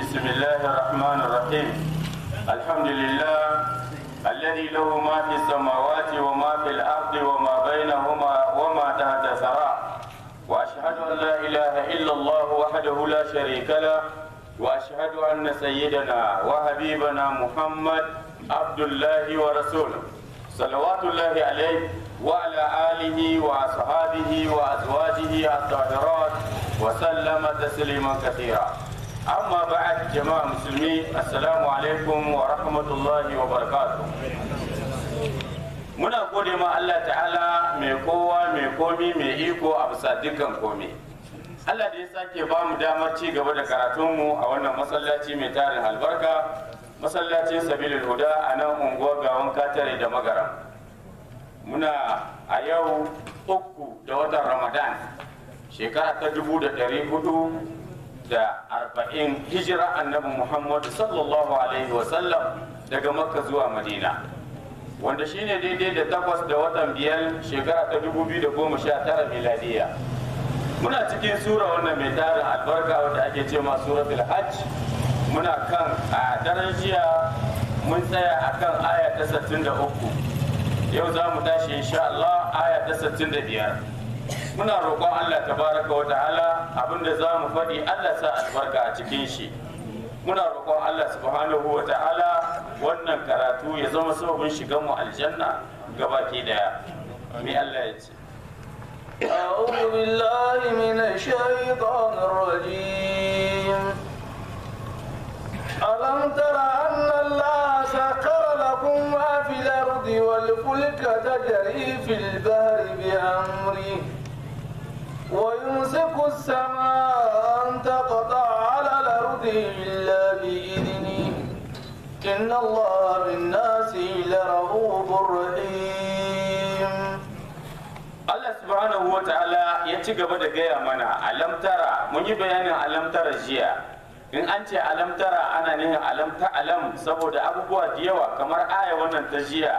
بسم الله الرحمن الرحيم الحمد لله الذي له ما في السماوات وما في الأرض وما بينهما وما تحت الثرى وأشهد أن لا إله إلا الله وحده لا شريك له وأشهد أن سيدنا وحبيبنا محمد عبد الله ورسوله صلوات الله عليه وعلى آله وأصحابه وأزواجه الطاهرات وسلم تسليما كثيرا أما بعد جماعة مسلمين السلام عليكم ورحمة الله وبركاته muna gode ma Allah ta'ala mai kowa mai komi mai iko a bisa dukkan komi Allah da ya sake ba mu damar ci gaba da karatunmu a wannan masallaci mai tarin albarka masallacin sabilil huda a nan unguwar gawan katare da magaram muna a yau uku da watan ramadan shekara ta dubu da ɗari hudu da arba'in hijira annabi muhammadu sallallahu alaihi wasallam daga makka zuwa madina wanda shine daidai da takwas da watan biyar shekara ta dubu biyu da goma sha tara miladiya muna cikin sura wannan mai tarin albarka wanda ake ce ma suratul hajj muna kan a daren jiya mun tsaya a kan aya ta 63 yau za mu tashi insha Allah aya ta 65 muna roƙon Allah tabaraka wa ta'ala abinda za mu faɗi Allah sa albarka a cikin shi muna roƙon Allah subhanahu wa ta'ala wannan karatu ya zama sababin shigan mu aljanna gabaki daya mai Allah ya ce أعوذ بالله من الشيطان الرجيم ألم تر أن الله سخر لكم ما في الأرض والفلك تجري في البحر بأمره ويمسك السماء أن تقطع على الأرض إلا بإذنه إن الله بالناس لرؤوف رحيم Allah subhanahu wa ta'ala ya ci gaba da gaya mana alamtara mun yi bayanin alamtara jiya in an ce alamtara ana nihin alamta alam saboda abubuwa da yawa kamar aya wannan ta jiya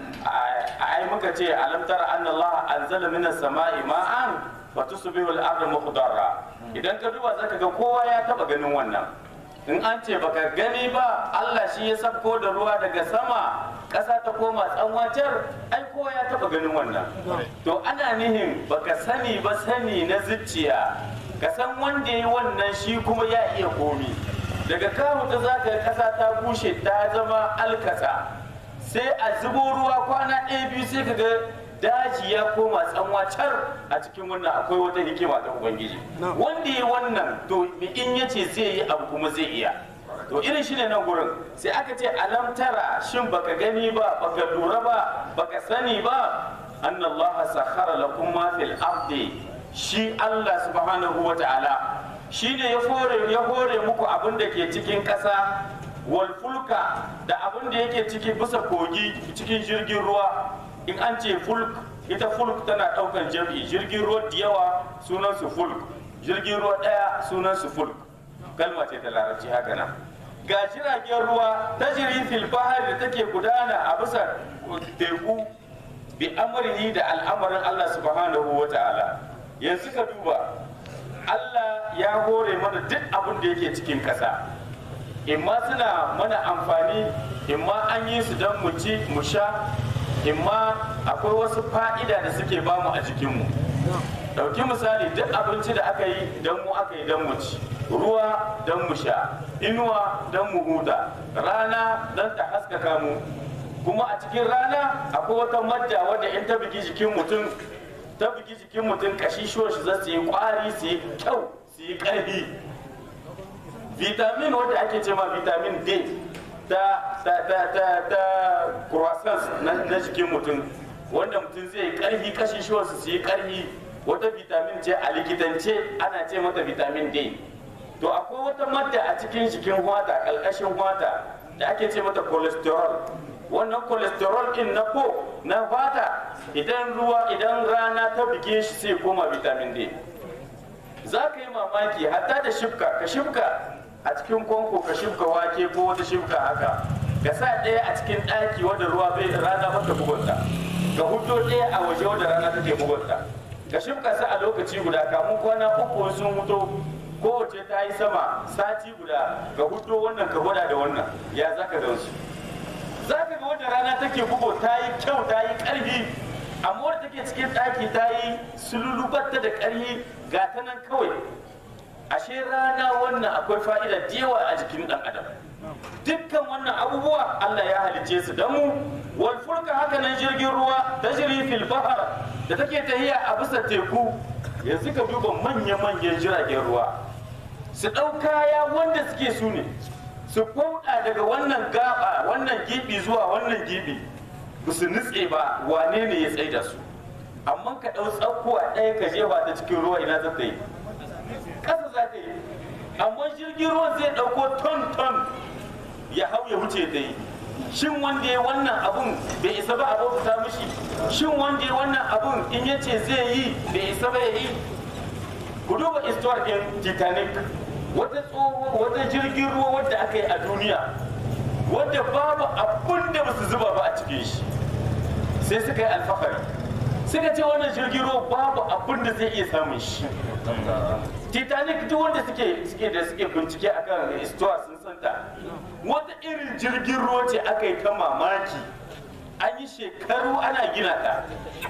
ai muka ce alamtara anna Allah anzala minas sama'i ma'an wa tusbihu al-ardu mukhdarra idan ka duba zaka ga kowa ya taba ganin wannan in an ce baka gani ba Allah shi ya sabko da ruwa daga sama ƙasa ta koma tsanwacar ai kowa ya taba ganin wannan to ana nihin baka sani ba sani na zuciya ka san wanda ya wannan shi kuma ya iya komi daga kawo ta za ka ƙasa ta bushe ta zama alkasa sai a zubo ruwa kwana ɗaya biyu sai ka ga daji ya koma tsanwacar a cikin wannan akwai wata hikima ta ubangiji wanda ya wannan to in ya ce zai yi abu kuma zai iya to irin shi ne nan gurin sai aka ce alam tara shin baka gani ba baka lura ba baka sani ba anna Allah sakhara lakum ma fil ardi shi Allah subhanahu wa ta'ala shi ne ya hore ya hore muku abin da ke cikin ƙasa wal fulka da abin da yake ciki bisa kogi cikin jirgin ruwa in an ce fulk ita fulk tana ɗaukan jam'i jirgin ruwa da yawa sunan su fulk jirgin ruwa ɗaya sunan su fulk kalma ce ta larabci haka nan ga jiragen ruwa ta fil bahari da take gudana a bisa teku bi amrihi da al'amarin Allah subhanahu wa ta'ala yanzu ka duba Allah ya hore mana duk abin da yake cikin ƙasa imma suna mana amfani imma an yi su don mu ci mu sha imma akwai wasu fa'ida da suke bamu a jikinmu ɗauki misali duk abinci da aka yi don mu aka yi don mu ci ruwa don mu sha inuwa don mu huta rana don ta haskaka mu kuma a cikin rana akwai wata madda wadda in ta bigi jikin mutum ta bigi jikin mutum kashi shi za su yi kwari su yi kyau su yi ƙarfi vitamin wadda ake ce ma vitamin d ta ta ta ta ta croissants na jikin mutum wanda mutum zai yi ƙarfi kashi shi su yi ƙarfi wata vitamin ce a likitance ana ce mata vitamin d to akwai wata madda a cikin jikin hwata ƙarƙashin hwata da ake ce mata cholesterol wannan cholesterol din na ko na fata idan ruwa idan rana ta buge shi sai koma vitamin D za ka yi mamaki hatta da shifka ka shifka a cikin kwanko ka shifka wake ko wata shifka haka ka sa ɗaya a cikin ɗaki wanda ruwa bai rana mata bugunta ka hudo ɗaya a waje wanda rana take bugunta ka shifka sa a lokaci guda kamun kwana uku sun huto kowace ta yi sama sati guda ka hudo wannan ka gwada da wannan ya za ka gansu za ka ga wanda rana take bugo ta yi kyau ta yi ƙarfi amma wadda take cikin ɗaki ta yi sululubatta da ƙarfi ga ta nan kawai ashe rana wannan akwai fa'ida da yawa a jikin ɗan adam dukkan wannan abubuwa Allah ya halice su da mu wal fulka haka nan jirgin ruwa tajri fil bahr da take tahiya a bisa teku yanzu ka duba manya-manyan jiragen ruwa su ɗau kaya wanda suke su ne su kauɗa daga wannan gaba wannan gibi zuwa wannan gibi ba su nutse ba wane ne ya tsaida su amma ka ɗau tsakuwa ɗaya ka jefa ta cikin ruwa ina za ta yi ƙasa za ta yi amma jirgin ruwa zai ɗauko ton ton ya hau ya wuce ta yi shin wanda ya wannan abun bai isa ba a bauta mishi shin wanda ya wannan abun in ya ce zai yi bai isa ba ya yi ku duba istuwar ɗin titanic wata tsoho wata jirgin ruwa wadda aka yi a duniya wadda babu abun da ba su zuba ba a cikin shi sai suka yi alfahari suka ce wannan jirgin ruwa babu abun da zai iya samun shi titanic duk wanda suke suke da suke bincike akan istuwa sun santa wata irin jirgin ruwa ce aka yi ta mamaki an yi shekaru ana gina ta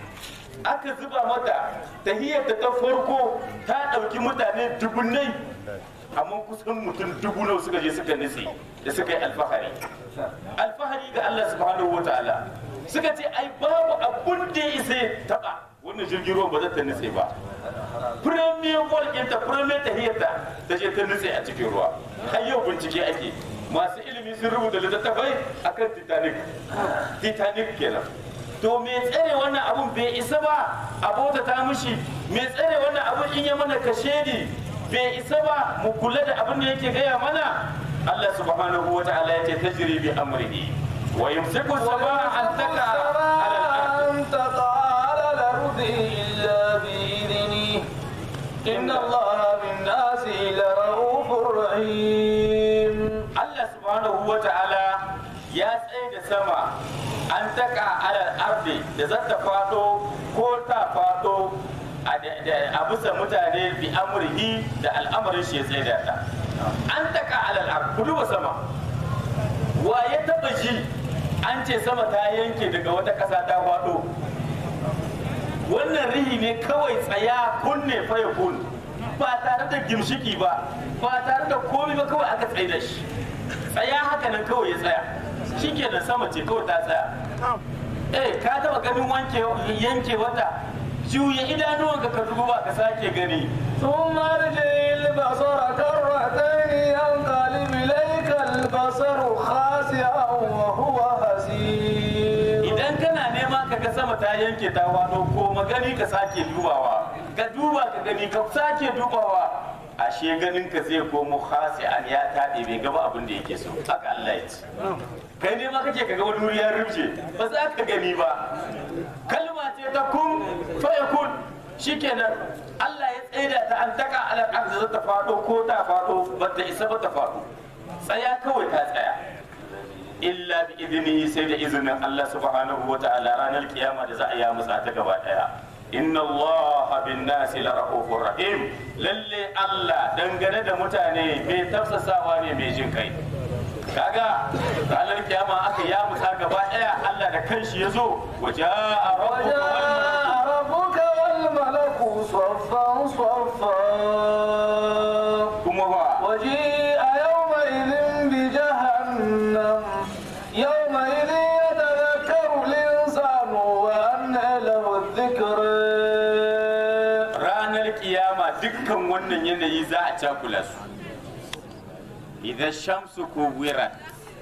aka zuba mata tahiyarta ta farko ta ɗauki mutane dubunnai amma kusan mutum dubu nawa suka je suka nutse da suka yi alfahari alfahari ga Allah subhanahu wa ta'ala suka ce ai babu abun da ya isa ya taba wannan jirgin ruwan ba za ta nutse ba premier walƙinta premier tahiyarta ta je ta nutse a cikin ruwa har yau bincike ake masu ilimi sun rubuta littattafai akan titanic titanic kenan to me tsare wannan abun bai isa ba a bauta ta mushi me tsare wannan abun in ya mana kashedi bai isa ba mu kula da abin da yake gaya mana Allah subhanahu wa ta'ala ya ce tajri bi amrihi wa yumsiku samaa an taqa ala al-ard أن تقع على الأرض إلا بإذنه إن الله بالناس لرؤوف رحيم Allah subhanahu wa ta'ala ya tsaye da sama an taka alal ardi da za ta fado ko ta fado a da- da- a bisa mutane bi amurhi da al'amarin shi ya tsaye da ta an taka alal ardi ku duba sama wa ya taba ji an ce sama ta yanke daga wata ƙasa ta fado wannan rihi ne kawai tsaya kunne fa ya kun ba tare da gimshiki ba ba tare da komai ba kawai aka tsaye da shi tsaya haka nan kawai ya tsaya shikenan sama ce kawai ta tsaya eh ka taba ganin wanke yanke wata juya idanuwanka ka duba ka sake gani ثم ارجع البصر كرتين ينقلب إليك البصر خاسئا وهو حسير idan kana nema ka ga sama ta yanke ta wado ko magani ka sake dubawa ka duba ka gani ka sake dubawa ashe ganin ka zai komo khasi'an ya taɗe bai gaba abin da yake so haka Allah ya ce kai ne ma kake kaga wani wuri ya rubuce ba za ka gani ba kalma ce ta kun fa yakun shikenan Allah ya tsaida ta an taka alal ardi za ta fado ko ta fado ba ta isa ba ta fado tsaya kawai ta tsaya illa bi idnihi sai da izinin Allah subhanahu wa ta'ala ranar kiyama da za a yi musa ta gaba daya inna Allah bin nasi la rahufur rahim lalle Allah dangane da mutane mai tafsasawa ne mai jin kai kaga ranar kiyama aka ya musa gaba daya Allah da kanshi ya zo waja'a rabbuka wal وجاء ربك والملك صفا صفا kuma wa وجيء يومئذ بجهنم يومئذ يتذكر الإنسان وأنى له الذكر ranar kiyama dukkan wannan yanayi za a cakula su idan shamsu ko wirat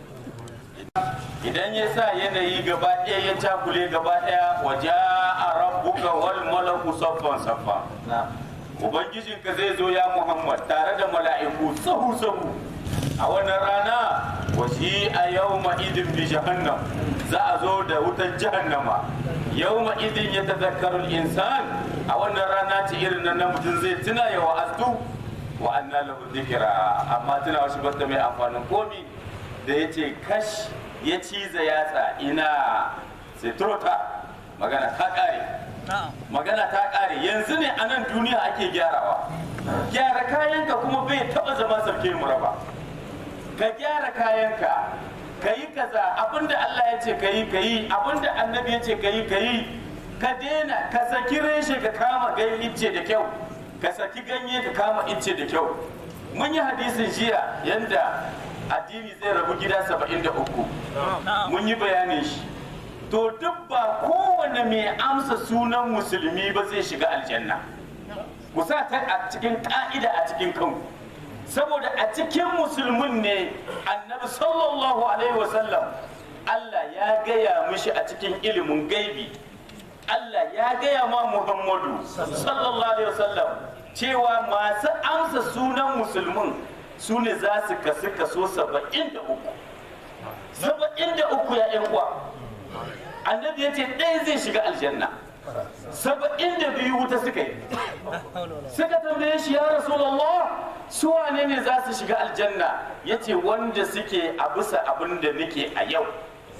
idan ya sa yanayi gaba ɗaya ya cakule gaba ɗaya waje a rabbuka wal malaku saffan saffa ubangijinka zai zo ya muhammad tare da mala'iku sahu sahu a wannan rana waje a yau idin bi jahannam za a zo da wutar jahannama yau idin ya tazakkarul insan a wannan rana ce irin nan na mutum zai tuna ya wa'azu wa anna lahu dhikra amma tuna shi bata mai amfanin komi da yace kash ya ciza yatsa ina sai turota magana ta kare magana ta kare yanzu ne a nan duniya ake gyarawa gyara kayanka kuma bai taba zama sarki muraba ka gyara kayanka ka yi kaza abinda Allah ya ce ka yi ka yi abinda annabi ya ce ka yi ka yi ka daina ka saki reshe ka kama gan icce da kyau ka saki ganye ka kama icce da kyau mun yi hadisin jiya yanda addini zai rabu gida saba'in da uku mun yi bayanin shi to duk ba kowane mai amsa sunan musulmi ba zai shiga aljanna ku sa ta a cikin ka'ida a cikin kanku saboda a cikin musulmin ne annabi sallallahu alaihi wasallam Allah ya gaya mishi a cikin ilimin gaibi Allah ya gaya ma Muhammadu sallallahu alaihi wasallam cewa masu amsa sunan musulmin su ne za su kasu kaso saba'in da uku saba'in da uku ya yan uwa annabi ya ce ɗaya zai shiga aljanna saba'in da biyu wuta suka yi suka tambaye shi ya rasulallah su wane ne za su shiga aljanna ya ce wanda suke a bisa abin da nake a yau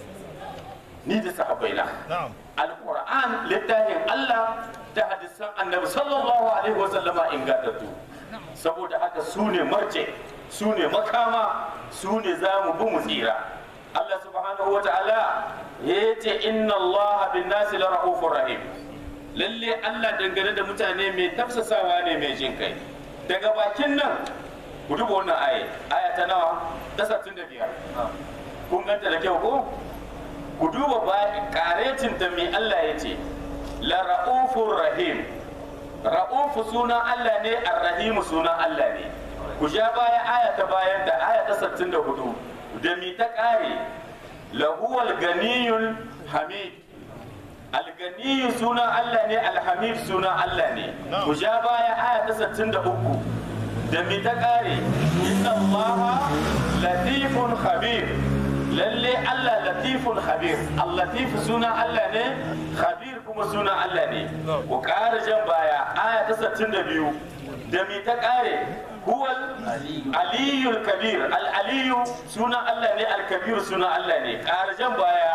ni da sahabbaina alquran littafin Allah da hadisan annabi sallallahu alaihi wasallama ingantattu saboda haka su ne marje su ne makama su ne za mu bi mu tsira Allah subhanahu wa ta'ala ya ce inna Allah bin nasi la ra'ufur rahim lalle Allah dangane da mutane mai tafsasawa ne mai jin kai daga bakin nan ku duba wannan aya aya ta nawa ta 65 kun ganta da kyau ko ku duba ba karetin ta mai Allah ya ce la ra'ufur rahim ra'ufu sunan Allah ne ar-rahim sunan Allah ne ku ja baya aya ta bayan da aya ta 64 da mi ta kare lahuwal ganiyul hamid alganiyu sunan Allah ne alhamid sunan Allah ne ku ja baya aya ta 63 da mi ta kare inna allaha latifun khabir lalle Allah latifun khabir al-latif sunan Allah ne khabir kuma sunan Allah ne ku ƙara jan baya aya ta 62 da mi ta kare huwal aliyul kabir al-aliyu sunan Allah ne al-kabir sunan Allah ne ƙara jan baya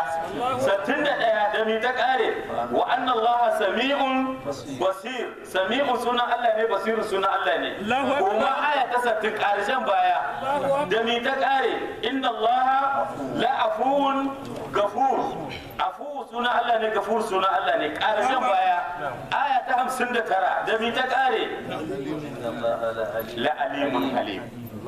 61 da mi ta kare wa anna Allah sami'un basir sami'un sunan Allah ne basir sunan Allah ne kuma aya ta 60 ƙara jan baya da mi ta kare inna Allah la afuwun gafur afuwu suna Allah ne gafur suna Allah ne ƙarshen baya aya ta hamsin da tara da mi ta ƙare la alimun halim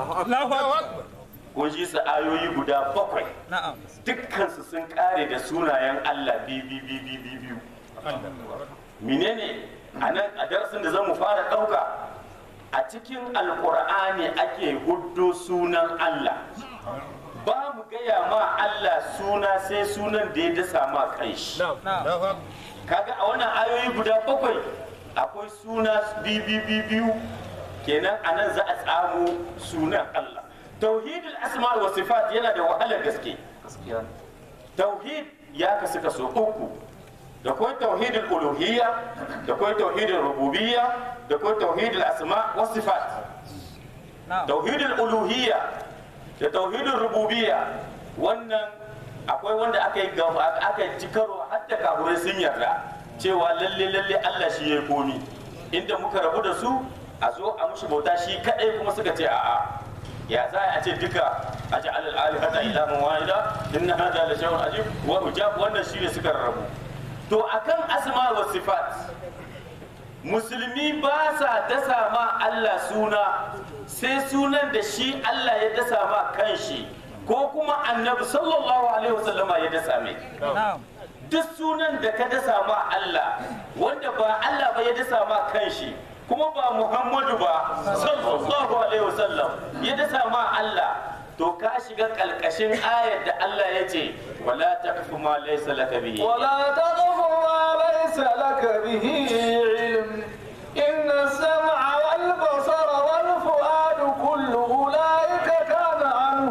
kun ji su ayoyi guda bakwai dukkansu sun ƙare da sunayen Allah biyu biyu biyu menene a nan a darasin da zamu fara ɗauka a cikin alƙur'ani ake huddo sunan Allah ba mu gaya ma Allah suna sai sunan da ya dasa ma kai shi kaga a wannan ayoyi guda bakwai akwai suna biyu kenan a nan za a tsamo sunan Allah tauhidul asma wa sifat yana da wahalar gaske tauhid ya kasu kaso uku da kwai tauhidul uluhiyya da kwai tauhidul rububiyya da kwai tauhidul asma wa sifat tauhidul uluhiyya da tauhidin rububiyya wannan akwai wanda aka yi aka yi karo har da kaburai sun yarda cewa lalle lalle Allah shi ya komi inda muka rabu da su a zo a mushi bauta shi kadai kuma suka ce a'a ya za a ce duka a ji alal alihata ilahan wahida inna hada la shay'un ajib wa ujab wannan shine suka rabu to akan asma wa sifat musulmi ba sa dasa ma Allah suna sai sunan da shi Allah ya dasa ma kanshi ko kuma annabi sallallahu alaihi wasallama ya dasa mai duk sunan da ka dasa ma Allah wanda ba Allah ba ya dasa ma kanshi kuma ba Muhammadu ba sallallahu alaihi wasallam ya dasa ma Allah to ka shiga kalkashin ayar da Allah ya ce wala taqfu ma laysa laka bihi ولا تقف ما ليس لك به علم إن السمع والبصر والفؤاد كل أولئك كان عنه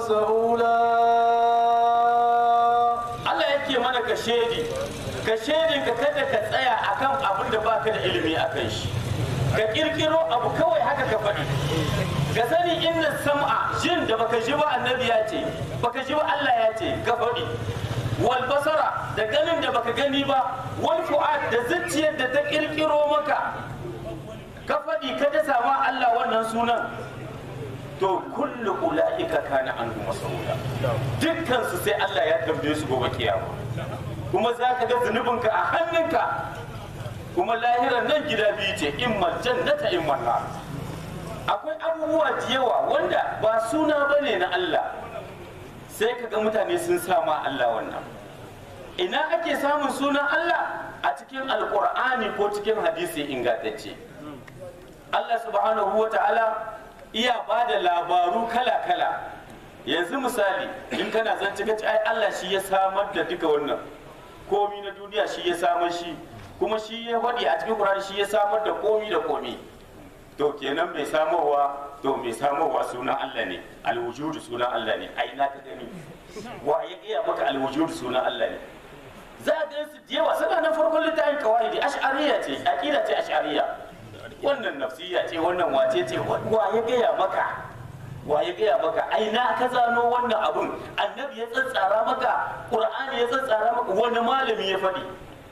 مسؤولا Allah yake mana ka shedi ka shedin ka kada ka tsaya akan abin da baka da ilimi akan shi ka kirkiro abu kawai haka ka faɗi ka sani inna sam'a jin da baka ji ba annabi ya ce baka ji ba Allah ya ce ka faɗi wal basara da ganin da baka gani ba wal fu'ad da zuciyar da ta kirkiro maka ka faɗi faɗi ka dasa ma Allah wannan sunan to kullu ula'ika kana anhu mas'ula dukkan su sai Allah ya tambaye su gobe kiyama kuma za ka ga zunubinka a hannunka kuma lahiran nan gida biyu ce imma jannata imma nar akwai abubuwa da yawa wanda ba suna bane na Allah sai ka ga mutane sun sama Allah wannan ina ake samun sunan Allah a cikin alkur'ani ko cikin hadisi ingantacce Allah subhanahu wa ta'ala iya ba da labaru kala-kala yanzu misali in kana zance ka ce ai Allah shi ya samar da duka wannan komi na duniya shi ya samar shi kuma shi ya faɗi a cikin Qur'ani shi ya samar da komi da komi to kenan mai samarwa to mai samarwa sunan Allah ne alwujudu sunan Allah ne ai na ka gani wa ya iya maka alwujudu sunan Allah ne za a gansu da yawa suna na farkon littafin kawai ash'ariya ce aqida ce ash'ariya wannan nafsiya ce wannan wace ce wa ya gaya maka wa ya gaya maka ai na ka zano wannan abun annabi ya tsatsara maka qur'ani ya tsatsara maka wani malami ya faɗi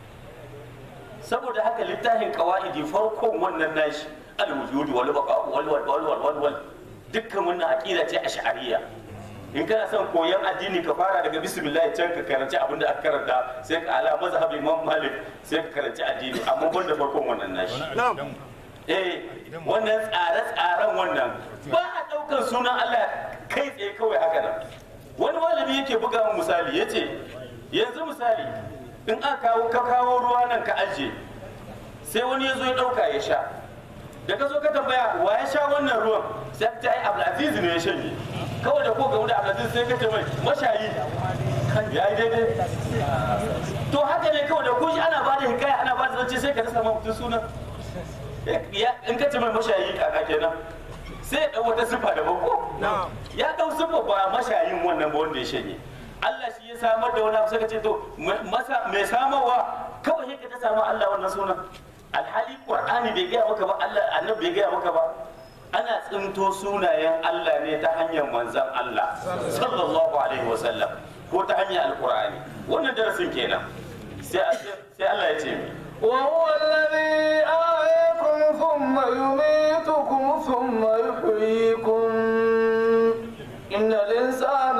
saboda haka littafin qawaidi farkon wannan nashi al-wujud wal baqa wal wal wal wal wal dukkan wannan aqida ce ash'ariya in kana son koyon addini ka fara daga bismillah can ka karanci abin da aka karanta sai ka ala mazhab imam malik sai ka karanci addini amma ban da farkon wannan nashi eh wannan tsare-tsaren wannan ba a ɗaukar sunan Allah kai tsaye kawai haka nan wani malami yake buga mu misali yace yanzu misali in aka kawo ka kawo ruwa nan ka ajiye sai wani ya zo ya ɗauka ya sha da ka zo ka tambaya wa ya sha wannan ruwan sai ka ce ai Abdulaziz ne ya shanye kawai da ko ga wani Abdulaziz sai ka ce mai mashayi ya yi daidai to haka ne kawai da kushi ana ba da hikaya ana ba da zance sai ka rasa mutum sunan in ka ce mai mashayi kaka kenan sai ya ɗau wata siffa da ko ya ɗau siffa ba mashayin wannan ba wanda ya shanye Allah shi ya samar da wani abu sai ka ce to mai samarwa kawai sai ka ta samu Allah wannan sunan alhali qur'ani bai gaya maka ba Allah annabi bai gaya maka ba ana tsinto sunayen Allah ne ta hanyar manzon Allah sallallahu alaihi wasallam ko ta hanyar alqur'ani wannan darasin kenan sai sai Allah ya ce وهو الذي أحياكم ثم يميتكم ثم يحييكم إن الإنسان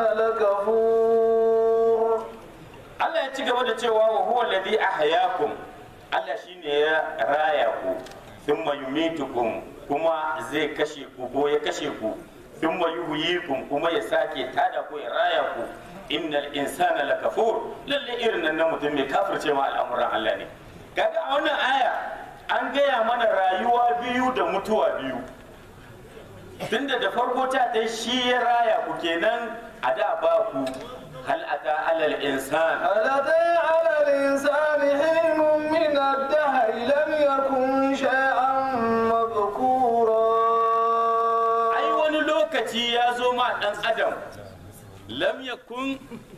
لكفور Allah ya ci gaba da cewa wa huwa alladhi ahyakum Allah shine ya raya ku thumma yumitukum kuma zai kashe ku ko ya kashe ku thumma yuhyikum kuma ya sake tada ku ya raya ku innal insana lakafur lalle irin nan mutum mai kafirce ma al'amuran Allah ne kaga a wannan aya an gaya mana rayuwa biyu da mutuwa biyu tunda da farko ta ta shi ya raya ku kenan a da ba ku hal ata alal insan هل أتى على الإنسان حين من الدهر لم يكن شيئا مذكورا ai wani lokaci ya zo ma dan adam lam yakun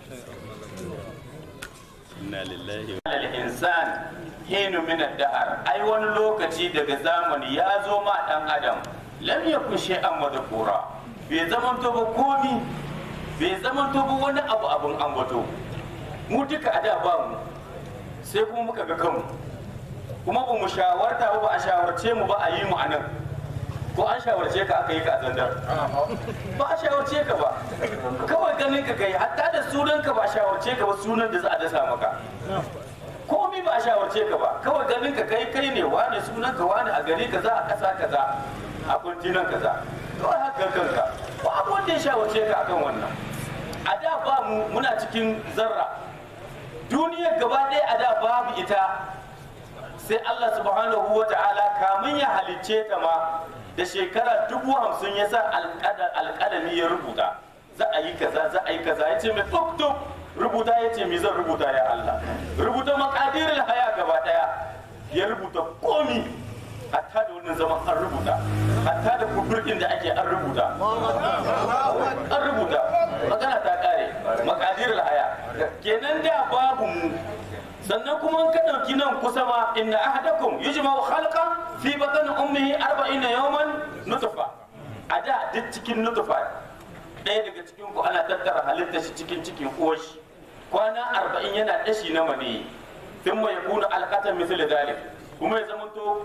inna lillahi wa alal insan hinu min ad-dahr ai wani lokaci daga zamani ya zo ma dan adam lam yakun shay'an madhkura bai zaman to ba komi bai zaman to ba wani abu abun ambato mu duka a da ba mu sai kuma muka ga kanmu kuma ba mu shawarta ba ba a shawarce mu ba a yi mu a nan ko an shawarce ka aka yi ka a zandar ba a shawarce ka ba kawai ganin ka kai hatta da sunan ka ba a shawarce ka ba sunan da za a dasa maka komi ba a shawarce ka ba kawai ganin ka kai kai ne wane sunan ka wane a gari kaza a ƙasa kaza a kwantinan kaza kawai haka kanka ba abu wanda ya shawarce ka akan wannan a da ba mu muna cikin zarra duniyar gaba ɗaya a da babu ita sai Allah subhanahu wa ta'ala kamun ya halicce ta ma da shekara dubu hamsin ya sa alƙalami ya rubuta za a yi kaza za a yi kaza ya ce mai tuk tuk rubuta ya ce mi zan rubuta ya Allah rubuta makadirin haya gaba ɗaya ya rubuta komi hatta da wannan zaman an rubuta hatta da kufurkin da ake an rubuta an rubuta magana ta kare makadirin haya kenan da babu mu sannan kuma ka ɗauki nan kusa ma inna ahadakum yujma'u khalqan fi batni ummihi 40 yawman nutfa a da duk cikin nutfa ɗaya daga cikin ku ana tattara halitta shi cikin cikin uwar shi kwana 40 yana dashi na mani thumma yakunu alqatan mithl dhalik kuma ya zamanto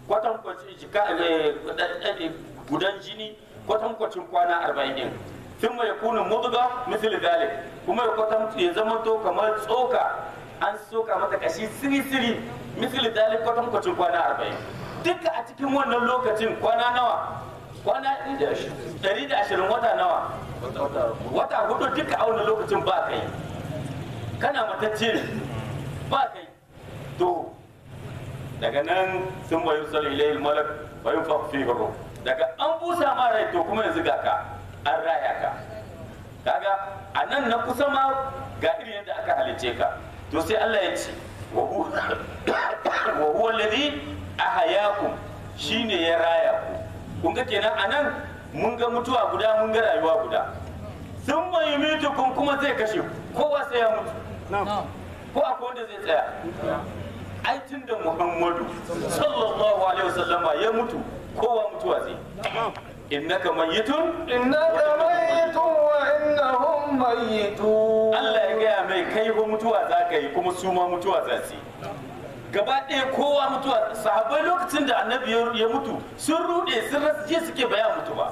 kwatankwacin jika eh, gudan jini kwatankwacin kwana arba'in din sun mai kuna mudga misali zalik kuma ya kwatan ya zama to kamar tsoka an soka mata kashi siri-siri misali zalik kwatankwacin kwana arba'in duka a cikin wannan lokacin kwana nawa kwana ɗari da ashirin wata nawa wata hudu duka a wannan lokacin ba kai kana matacce ne ba kai to daga nan sun bayu sal ilayhi malak bayu fa fi ruh daga an busa ma rai to kuma yanzu ga ka an raya ka kaga a nan na kusa ma ga irin yadda aka halice ka to sai Allah ya ce wa hu- wa huwa alladhi ahayakum shine ya raya ku kun ga kenan a nan mun ga mutuwa guda mun ga rayuwa guda sun bayu mitukum kuma zai kashe ku kowa sai ya mutu ko akwai wanda zai tsaya ai tun da muhammadu sallallahu alaihi wasallama ya mutu kowa mutuwa zai innaka mayyitun إنك ميت وإنهم ميتون Allah ya gaya mai kai ko mutuwa za ka yi kuma su ma mutuwa za su yi gaba ɗaya kowa mutuwa sahabbai lokacin da annabi ya ya mutu sun ruɗe sun rasa je suke baya mutu ba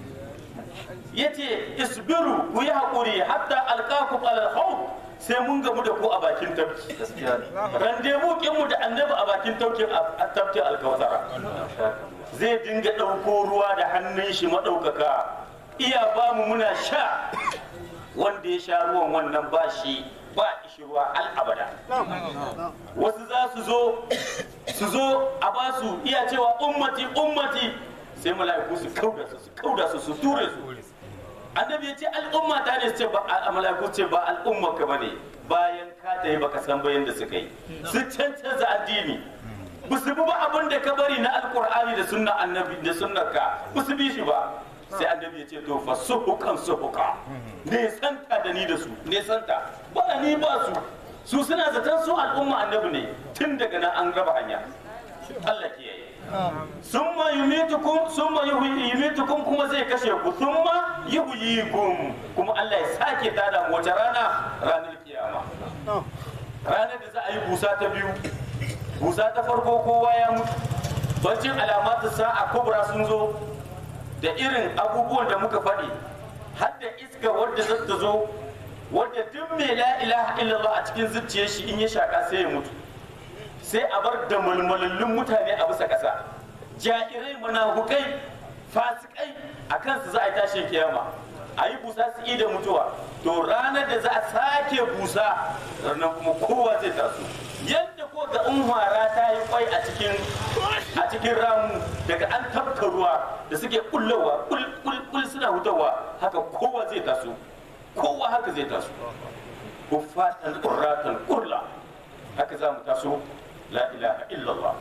yace isbiru ku yi haƙuri hatta alqakum alal khawf sai mun gamu da ku a bakin tafki randevu kinmu da annabi a bakin taukin a tafkin alkawasara zai dinga ɗauko ruwa da hannun shi maɗaukaka iya ba mu muna sha wanda ya sha ruwan wannan ba shi ba ishi ruwa al'abada wasu za su zo su zo a ba su iya cewa ummati ummati sai mala'iku su kauda su su kauda su su ture su annabi ya ce al'umma ta ne su ce ba a mala'iku ce ba al'umma ka bane bayan ka tayi baka san bayan da suka yi su cancanza addini ba su bi ba abin da ka bari na alkur'ani da sunna annabi da sunnar ka ba su bi shi ba sai annabi ya ce to fa suhukan suhuka ne santa da ni da su ne santa ba ni ba su su suna zaton su al'umma annabi ne tun daga nan an raba hanya Allah kiyaye summa yumitukum summa yuhyi- yumitukum kuma zai kashe ku summa yuhyikum kuma Allah ya sake tada mu wata rana ranar kiyama ranar da za a yi busa ta biyu busa ta farko kowa ya mutu bancin alamatu sa'a kubra sun zo da irin abubuwan da muka faɗi har da iska wadda za ta zo wadda duk mai la ilaha illallah a cikin zuciyar shi in ya shaka sai ya mutu sai a bar da mulmulallun mutane a bisa ƙasa jairai munafukai fasikai a kansu za a yi tashin kiyama a yi busa su da mutuwa to ranar da za a sake busa ranar kuma kowa zai taso yadda ko ga unhwara ta yi kwai a cikin a cikin ramu daga an tafka ruwa da suke kullowa kul kul kul suna hutawa haka kowa zai taso kowa haka zai taso kuffatan qurratan qurla haka za mu taso la ilaha illallah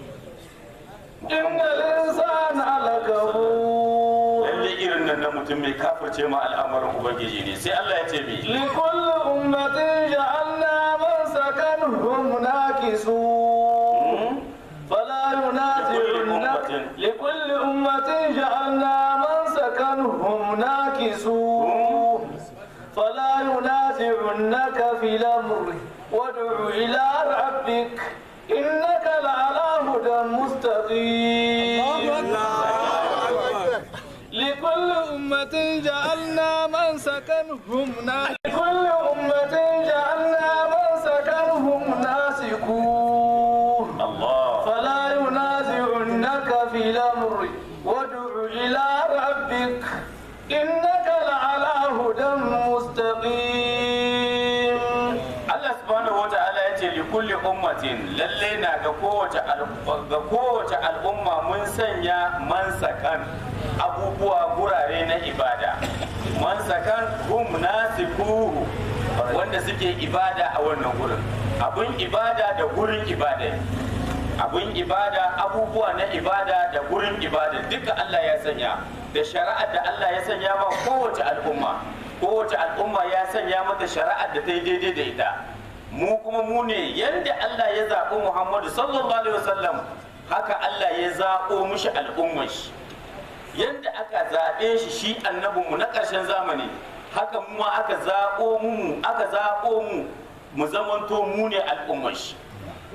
إن الإنسان لكفور lalle irin nan na mutum mai kafirce ma al'amarin ubangiji ne sai Allah ya ce mi لكل أمة جعلنا منسكا هم ناكسون فلا ينازعنك لكل أمة جعلنا منسكا هم ناكسون فلا ينازعنك في الأمر وادع إلى ربك إنك لعلى هدى مستقيم لكل أمة جعلنا منسكا هم ناسكون لكل أمة جعلنا منسكا هم ناسكون Allah فلا ينازعنك في الأمر وادع إلى ربك إنك لعلى هدى مستقيم Allah subhanahu wata'ala ya ce li kulli ummatin lalle na ga kowace al- ga kowace al'umma mun sanya mansakan abubuwa gurare na ibada mansakan hum nasikuhu wanda suke ibada a wannan gurin abun ibada da gurin ibada abun ibada abubuwa na ibada da gurin ibada duka Allah ya sanya da shari'ar da Allah ya sanya ma kowace al'umma kowace al'umma ya sanya mata shari'ar da ta yi daidai da ita mu kuma mu ne yadda Allah ya zaɓi Muhammadu sallallahu alaihi wasallam haka Allah ya zaɓo mushi al'ummar shi yadda aka zaɓe shi shi annabinmu na ƙarshen zamani haka mu ma aka zaɓo mu aka zaɓo mu mu zamanto mu ne al'ummar shi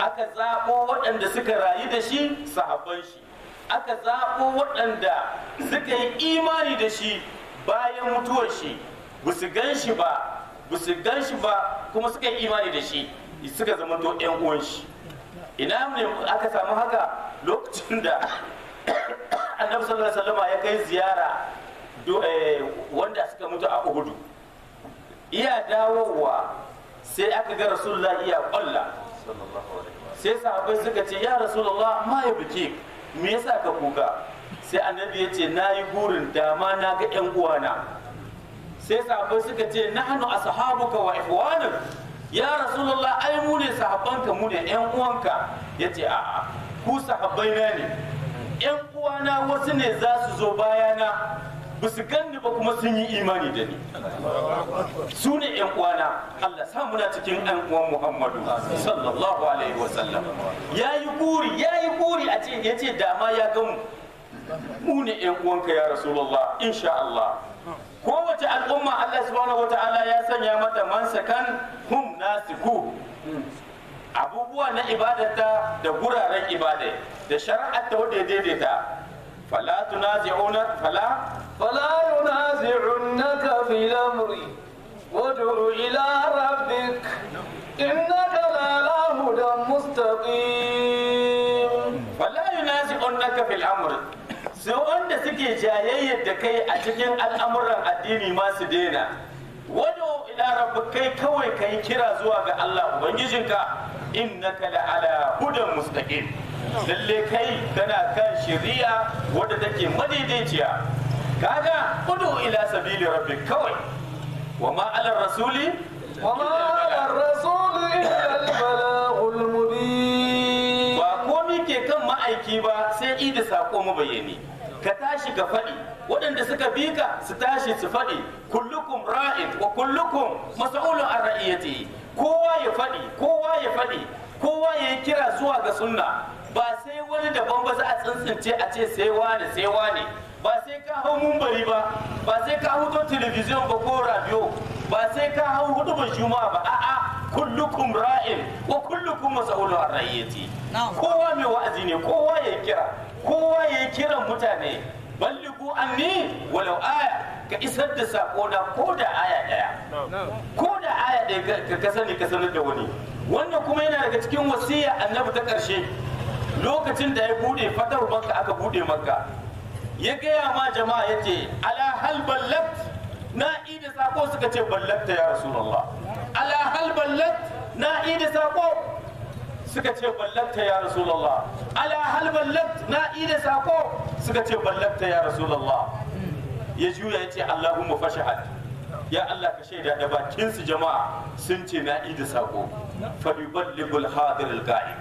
aka zaɓo waɗanda suka rayu da shi sahabban shi aka zaɓo waɗanda suka yi imani da shi bayan mutuwar shi ba su gan shi ba ba su gan shi ba kuma suka yi imani da shi suka zama to ƴan uwan shi ina ne aka samu haka lokacin da annabi sallallahu alaihi wasallam ya kai ziyara do- eh, wanda suka mutu a uhudu iya dawowa sai aka ga rasulullah iya kwalla sai sahabbai suka ce ya rasulullah ma ya biki me yasa ka kuka sai annabi ya ce na yi burin dama na ga yan uwana sai sahabbai suka ce nahnu ashabuka wa ikhwanuk ya rasulullah ai mu ne sahabbanka mu ne yan uwanka yace a'a ku sahabbai na ne yan uwana wasu ne za su zo bayana ba su ganni ba kuma sun yi imani da ni su ne yan uwana Allah sa muna cikin yan uwan Muhammadu sallallahu alaihi wa sallam yayi guri yayi guri a ce yace dama ya ga mu mu ne yan uwanka ya rasulullah insha Allah kowace al'umma Allah subhanahu wataala ya sanya mata mansakan hum nasiku abubuwa na ibadata da guraren ibada da shari'ar ta wadda ya daidaita fala tunazi'una fala فلا ينازعنك في الأمر وادع إلى ربك إنك لعلى هدى مستقيم fala yunazi'unaka fil amr sai wanda suke jayayyar da kai a cikin al'amuran addini ma su daina wado ila rabbik kai kawai kai kira zuwa ga Allah ubangijinka innaka la'ala hudan mustaqim lalle kai kana kan shari'a wadda take madaidaiciya kaga udu ila sabili rabbik kawai wa ma ala rasuli وما على الرسول إلا البلاغ المبين ba komi ke kan ma'aiki ba sai ida sako mabayani ka tashi ka faɗi waɗanda suka bi ka su tashi su faɗi kullukum ra'in wa kullukum mas'ulun an ra'iyati kowa ya faɗi kowa ya faɗi kowa ya yi kira zuwa ga sunna ba sai wani daban ba za a tsintsince a ce sai wane sai wane ba sai ka hau mumbari ba ba sai ka hau telebijin ba ko radio ba sai ka hau hudubar juma'a ba a'a kullukum ra'in wa kullukum mas'ulun an ra'iyati kowa mai wa'azi ne kowa ya kira kowa ya kiran mutane balligu anni walau aya ka isar da sako na ko da aya daya ko da aya daya ka- ka sani ka sanar da wani wannan kuma yana daga cikin wasiya annabi ta karshe lokacin da ya bude fatar makka aka bude makka ya gaya ma jama'a ya ce ala hal ballagt na ida sako suka ce ballagta ya rasulullah ala hal ballagt na ida sako suka ce ballagta ya rasulullah ala hal ballagt na ida sako suka ce ballagta ya rasulullah ya juya ya ce allahumma fashahad ya allah ka shaida da bakin su jama'a sun ce na ida sako fa yuballighul hadir al ghaib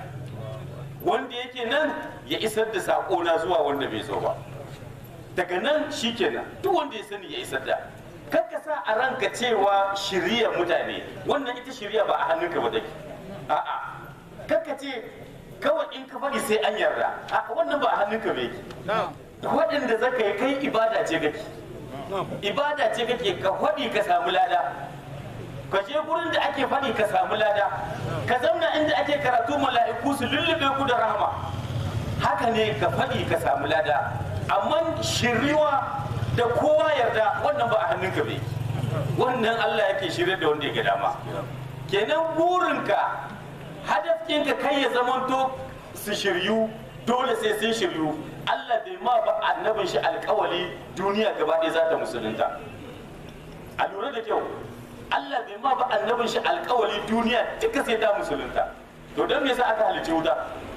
wanda yake nan ya isar da sako na zuwa wanda bai zo ba daga nan shikenan duk wanda ya sani ya isar da kakka sa a ranka cewa shirya mutane wannan ita shirya ba a hannunka ba take a'a kakka ce kawai in ka faɗi sai an yarda a wannan ba a hannunka ba yake waɗanda zaka yi kai ibada ce kake ibada ce kake ka faɗi ka samu lada ka je gurin da ake faɗi ka samu lada ka zauna inda ake karatu mala'iku su lullube ku da rahama haka ne ka faɗi ka samu lada amma shiriwa da kowa yarda wannan ba a hannunka bai wannan Allah yake shirye da wanda ya ga dama kenan burinka hadafinka kai ya zamanto su shiryu dole sai sun shiryu Allah bai ma ba annabin shi alkawali duniya gaba ɗaya za ta musulunta a lura da kyau Allah bai ma ba annabin shi alkawali duniya duka sai ta musulunta to don me yasa aka halicci wuta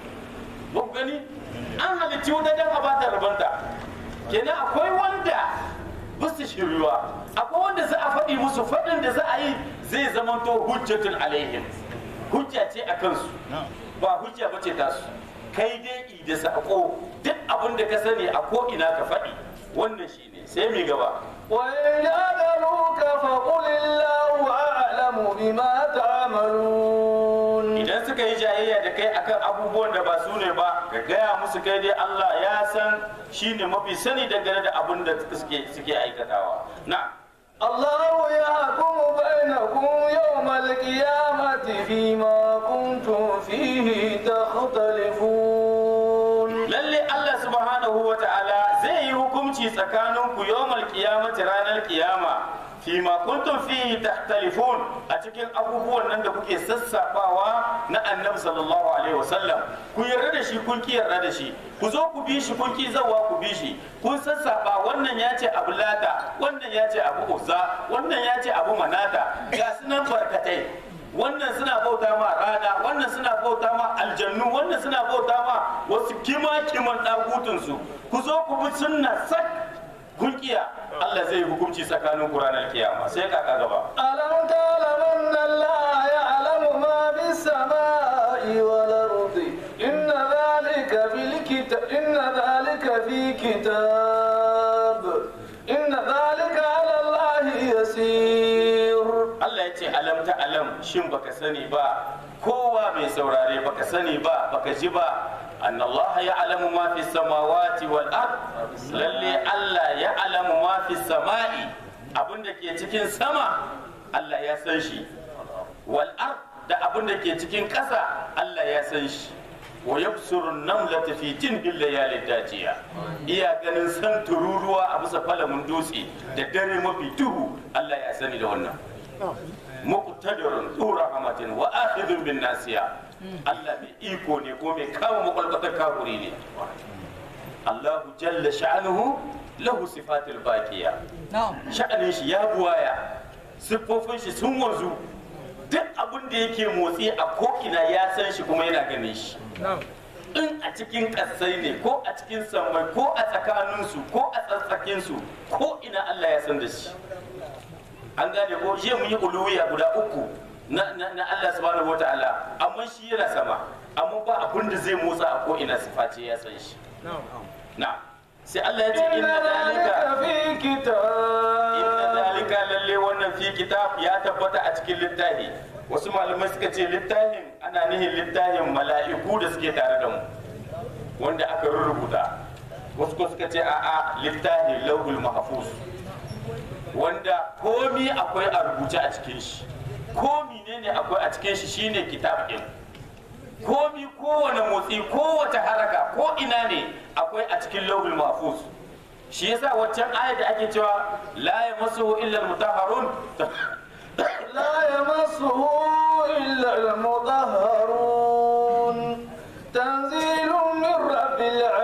ba ku gani an halicci wuta don a bata rabanta kenan akwai wanda ba su shiryuwa akwai wanda za a faɗi musu faɗin da za a yi zai zamanto hujjatun alaihim hujja ce a kansu ba hujja ba ce tasu kai dai i da sako duk abin da ka sani a ko ina ka faɗi wannan shine sai mi gaba وإن جادلوك فقل الله أعلم بما تعملون idan suka yi jayayya da kai akan abubuwan da ba su ne ba ka gaya musu kai dai Allah ya san shine mafi sani dangane da abin da suke suke aikatawa na الله يحكم بينكم يوم القيامة فيما كنتم فيه tsakaninku yawmal qiyamati ranar kiyama fi ma kuntum fihi tahtalifun a cikin abubuwan nan da kuke sassafawa na annabi sallallahu alaihi wasallam ku yarda da shi kun ki yarda da shi ku zo ku bi shi kun ki zawa ku bi shi kun sassaba wannan ya ce abu lata wannan ya ce abu uzza wannan ya ce abu manata ga sunan barkatai wannan suna bauta ma rana wannan suna bauta ma aljannu wannan suna bauta ma wasu kima kiman dagutunsu ku zo ku bi sunna sak kun kiya Allah zai hukunci tsakanin ku ranar kiyama sai kaka gaba ألم تعلم أن الله يعلم ما في السماء والأرض إن ذلك في الكتاب إن ذلك في كتاب إن ذلك على الله يسير Allah ya ce alam ta alam shin baka sani ba kowa mai saurare baka sani ba baka ji ba أن الله يعلم ما في السماوات والأرض للي الله يعلم ما في السماء abin da ke cikin sama Allah ya san shi wal ard da abin da ke cikin ƙasa Allah ya san shi wa yabsuru namlata fi tinbil layali dajiya iya ganin san tururuwa a bisa falamin dutse da dare mafi duhu Allah ya sani da wannan muqtadirun zu rahmatin wa akhidun bin nasiya Allah mai iko ne ko mai kama makwalkwatar kafuri ne Allahu jalla sha'anuhu lahu sifatul baqiya sha'anin shi ya buwaya siffofin shi sun wanzu duk abin da yake motsi a ko'ina ya san shi kuma yana ganin shi in a cikin ƙasai ne ko a cikin sammai ko a tsakaninsu ko a tsatsakinsu ko ina Allah ya san da shi an gane ko jiya mun yi uluwiya guda uku na, na, na Allah subhanahu wa ta'ala amma shi yana sama amma ba abin da zai motsa a ko ina siface ya san shi na sai Allah ya ce إن inna ذلك zalika في inna كتاب zalika lalle wannan fi kitab ya tabbata a cikin littafi wasu malamai suka ce littafin ana nihin littafin mala'iku da suke tare da mu wanda aka rubuta wasu ko suka ce a'a littafin lauhul mahfuz wanda komi akwai a rubuce a cikin shi komi ne ne akwai a cikin shi shine kitab din komi kowane motsi kowace haraka ko ina ne akwai a cikin lauhul mahfuz shi yasa waccan ayat da ake cewa la yamassuhu illa almutahharun لا يمسه إلا المطهرون تنزيل من رب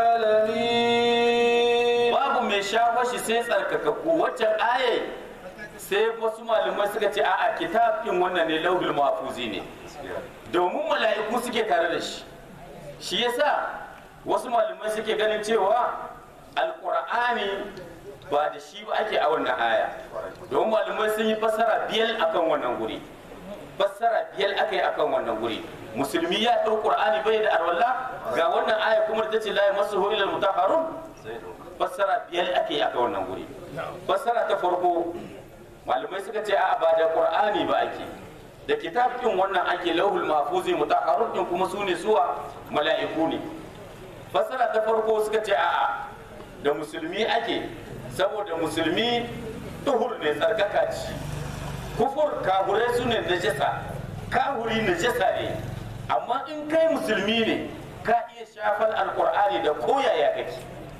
العالمين babu mai shafa shi sai tsarkakakku waccan ayat sai wasu malamai suka ce a'a kitab din wannan ne lauhul mahfuzi ne domin mala'iku suke tare da shi shi yasa wasu malamai suke ganin cewa alqur'ani ba da shi ba ake a wannan aya domin malamai sun yi fassara biyar akan wannan guri fassara biyar aka yi akan wannan guri musulmi ya ɗau qur'ani bai da arwalla ga wannan aya kuma da tace la yamassuhu illa mutahharun fassara biyar ake yi akan wannan guri fassara ta farko malamai suka ce a'a ba da qur'ani ba ake da kitab din wannan ake lauhul mahfuzi mutahharun din kuma sune suwa mala'iku ne fassara ta farko suka ce a'a da musulmi ake saboda musulmi tuhur ne tsarkaka ce kufur kahurai su ne najasa kahuri najasa ne amma in kai musulmi ne ka iya shafar alkur'ani da koyaya kake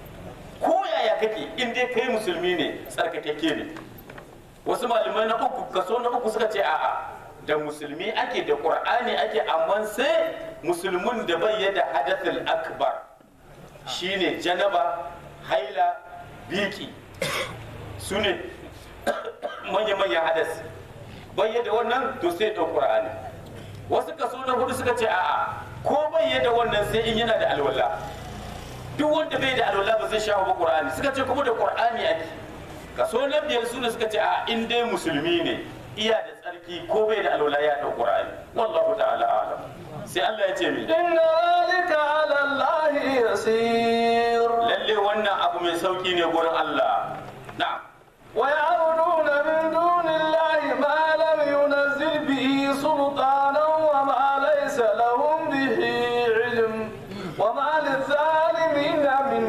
koyaya kake in dai kai musulmi ne tsarkakakke ne wasu malamai na uku kaso na uku suka ce a'a da musulmi ake da qur'ani ake amma sai musulmin da bai yada hadathul akbar shine janaba haila biki su ne manya-manyan hadas bayyada wannan to sai ɗau ƙur'ani wasu kaso na hudu suka ce a'a ko bayyada wannan sai in yana da alwala duk wanda bai da alwala ba zai shawo ba ƙur'ani suka ce kuma da ƙur'ani ake kaso na biyar su ne suka ce a in dai musulmi ne iya da tsarki ko bai da alwala ya ɗau ƙur'ani wallahu ta'ala alam sai Allah ya ce mi إن ذلك على الله يسير lalle wannan abu mai sauki ne gurin Allah na'am ويعبدون من دون الله ما لم ينزل به سلطانا وما ليس لهم به علم وما للظالمين من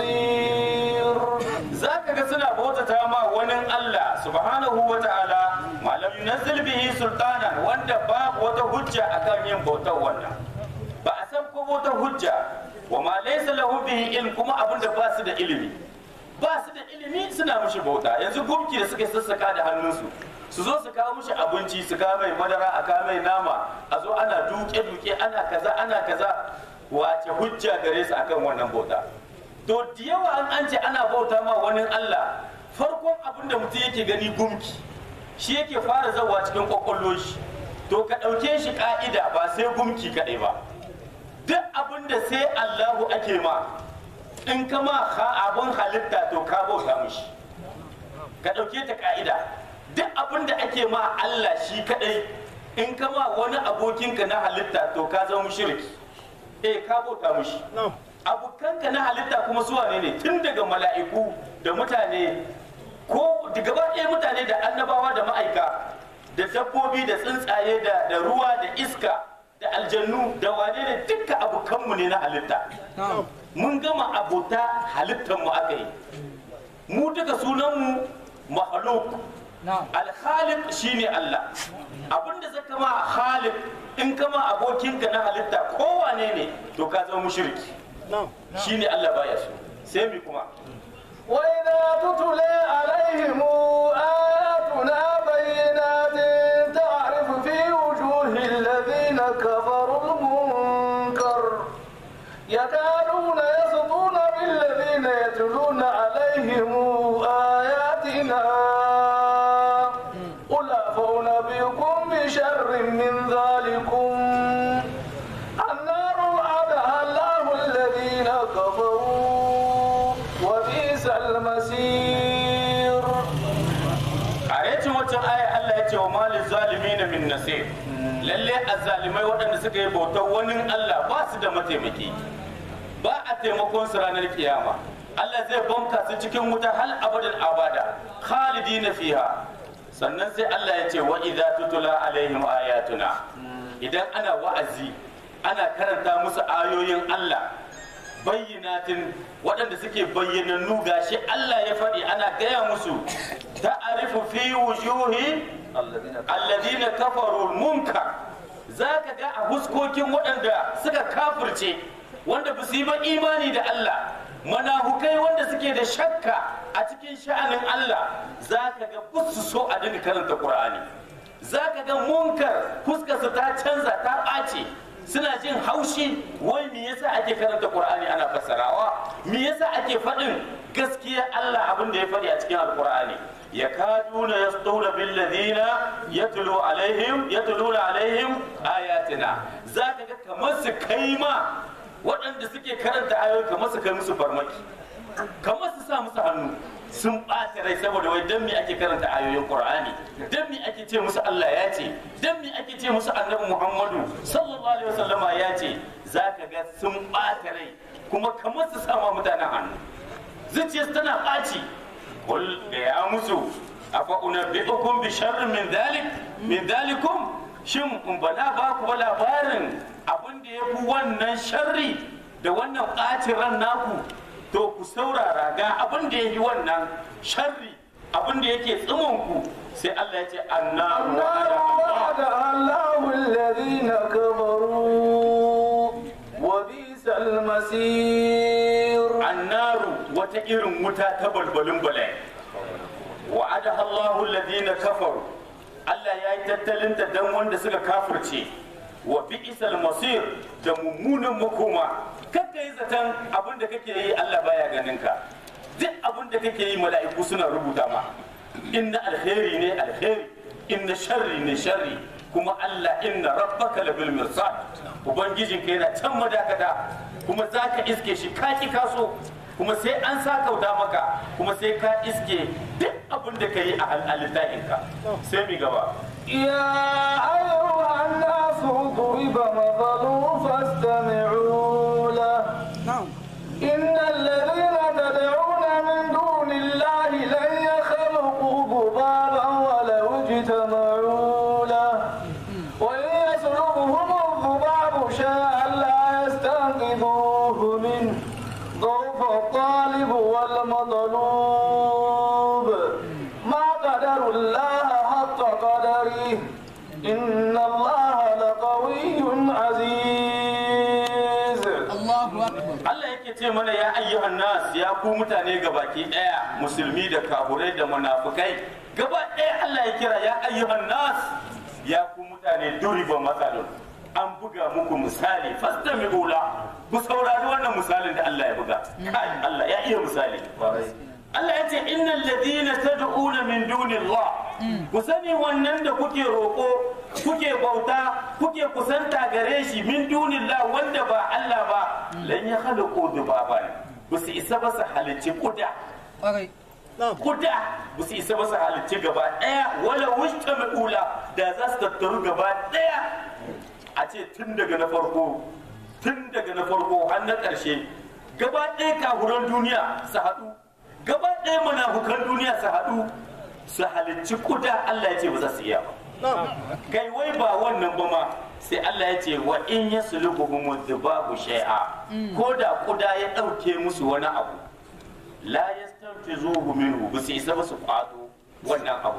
نصير za ka ga suna bautata ma wani Allah subhanahu wa ta'ala malam yunazzil bihi sultana wanda babu wata hujja akan yin bautar wannan ba a san ko wata hujja wa ma laysa lahu bihi ilm kuma abin da ba su da ilimi ba su da ilimi suna mushi bauta yanzu gumki da suka sassaka da hannunsu su zo su kawo mushi abinci su kawo mai madara a kawo mai nama a zo ana duke duke ana kaza ana kaza wace hujja gare su akan wannan bauta to da yawa an an ce ana bauta ma wani Allah farkon abin da mutum yake gani gumki shi yake fara zawa cikin kwakwallo shi to ka ɗauke shi ka'ida ba sai gumki kaɗai ba duk abin da sai Allahu ake ma in ka ma abin halitta to ka bauta mushi ka ɗauke ta ka'ida duk abin da ake ma Allah shi kaɗai in ka ma wani abokinka na halitta to ka zama mushriki eh ka bauta mushi abokanka na halitta kuma su wane ne tun daga mala'iku da mutane ko da gaba ɗaya mutane da annabawa da ma'aika da dabbobi da tsuntsaye da da ruwa da iska da aljannu da wane ne dukkan abokanmu ne na halitta mun gama abota halittar mu aka yi mu duka sunanmu mahaluk alkhaliq shine Allah abinda zaka ma khaliq in kama abokinka na halitta kowane ne to ka zama mushriki shine Allah baya so sai mi kuma وإذا تتلى عليهم آياتنا بينات تعرف في وجوه الذين كفروا المنكر يكادون يسطون بالذين يتلون عليهم آياتنا قل أفأنبئكم بشر من ذلكم النار وعدها الله الذين كفروا وبئس المصير karecin waccan aya Allah ya ce wa malin zalimi na min nasir lalle azzalimai waɗanda suka yi bautar wani Allah ba su da mataimaki ba a taimakon su ranar kiyama Allah zai banka su cikin wuta hal abadin abada khalidina fiha sannan sai Allah ya ce wa idza tutula alaihim ayatuna idan ana wa'azi ana karanta musu ayoyin Allah bayyinatin waɗanda suke bayyanannu gashi Allah ya faɗi ana gaya musu ta'arifu fi wujuhi alladhina kafaru munkar zaka ga a huskokin waɗanda suka kafirce wanda ba su yi ba imani da Allah manahukai wanda suke da shakka a cikin sha'anin Allah zaka ga busu so a dinga karanta Qur'ani zaka ga munkar fuskarsa ta canza ta ɓace suna jin haushi wai me yasa ake karanta qur'ani ana fassarawa me yasa ake faɗin gaskiya Allah abin da ya faɗi a cikin alqur'ani yakaduna yasduna bil ladina yatlu alaihim yatluna alaihim ayatina zaka ga kamar su kai ma waɗanda suke karanta ayoyi kamar su kai musu farmaki kamar su sa musu hannu sun ɓata rai saboda wai dan me ake karanta ayoyin Qur'ani dan me ake ce musu Allah ya ce dan me ake ce musu Annabi Muhammadu sallallahu alaihi wasallama ya ce zaka ga sun ɓata rai kuma kamar su sama mutanen hannu zuciyarsu tana ɓaci kul da ya musu afa unabbi'ukum bi sharrin min dhalik min dhalikum shin in bala ba ku ba labarin abin da ya fi wannan sharri da wannan ɓacin ran naku to ku saurara ga abin da ya yi wannan sharri abin da yake ku sai Allah ya ce annaru النار وعدها الله الذين كفروا وبئس المصير annaru wata irin wuta ta balbalin bala'i wa'ada Allahu alladhina kafaru Allah ya yi tattalin ta dan wanda suka kafirce wa bi'sal masir da mummunan makoma kakka yi zaton abin da kake yi Allah baya ganin ka duk abin da kake yi mala'iku suna rubuta ma inna alkhairi ne alkhairi inna sharri ne sharri kuma Allah inna rabbaka labil mirsad ubangijinka yana can madakata kuma zaka iske shi kaki kaso kuma sai an sa kauta maka kuma sai ka iske duk abin da ka yi a halittahinka sai mi gaba يا أيها الناس ضرب مثل فاستمعوا له إن الذين تدعون من دون الله لن يخلقوا ذبابا ولو اجتمعوا له وإن يسلبهم الذباب شيئا لا يستنقذوه منه ضعف الطالب والمطلوب ما قدر الله حق قدره إن الله لقوي عزيز Allah yake ce mana mana ya ayyuhan nas ya ku mutane gabaki daya musulmi da kafurai da munafukai gaba daya Allah ya kira ya ayyuhan nas ya ku mutane duriba matsalun an buga muku misali fastami'u la ku saurari wannan misalin da Allah ya buga kai Allah ya iya misali Allah ya ce innal ladina tad'una min dunillah ku sani wannan da kuke roƙo kuke bauta kuke kusanta gare shi min dunillah wanda ba Allah ba lan ya khalaqu dubaban ku su isa ba su halicci kuda kuda ba su isa ba su halicci gaba daya wala wushta ula da za su tattaru gaba daya a ce tun daga na farko tun daga na farko har na ƙarshe gaba ɗaya kahuran duniya su haɗu gaba ɗaya munafukan duniya su haɗu su halicci kuda Allah ya ce ba za su iya ba kai wai ba wannan ba ma sai Allah ya ce wa in ya sulubuhum dhubabu shay'a ko da kuda ya ɗauke musu wani abu la yastanfizuhu minhu ba su isa ba su kwato wannan abu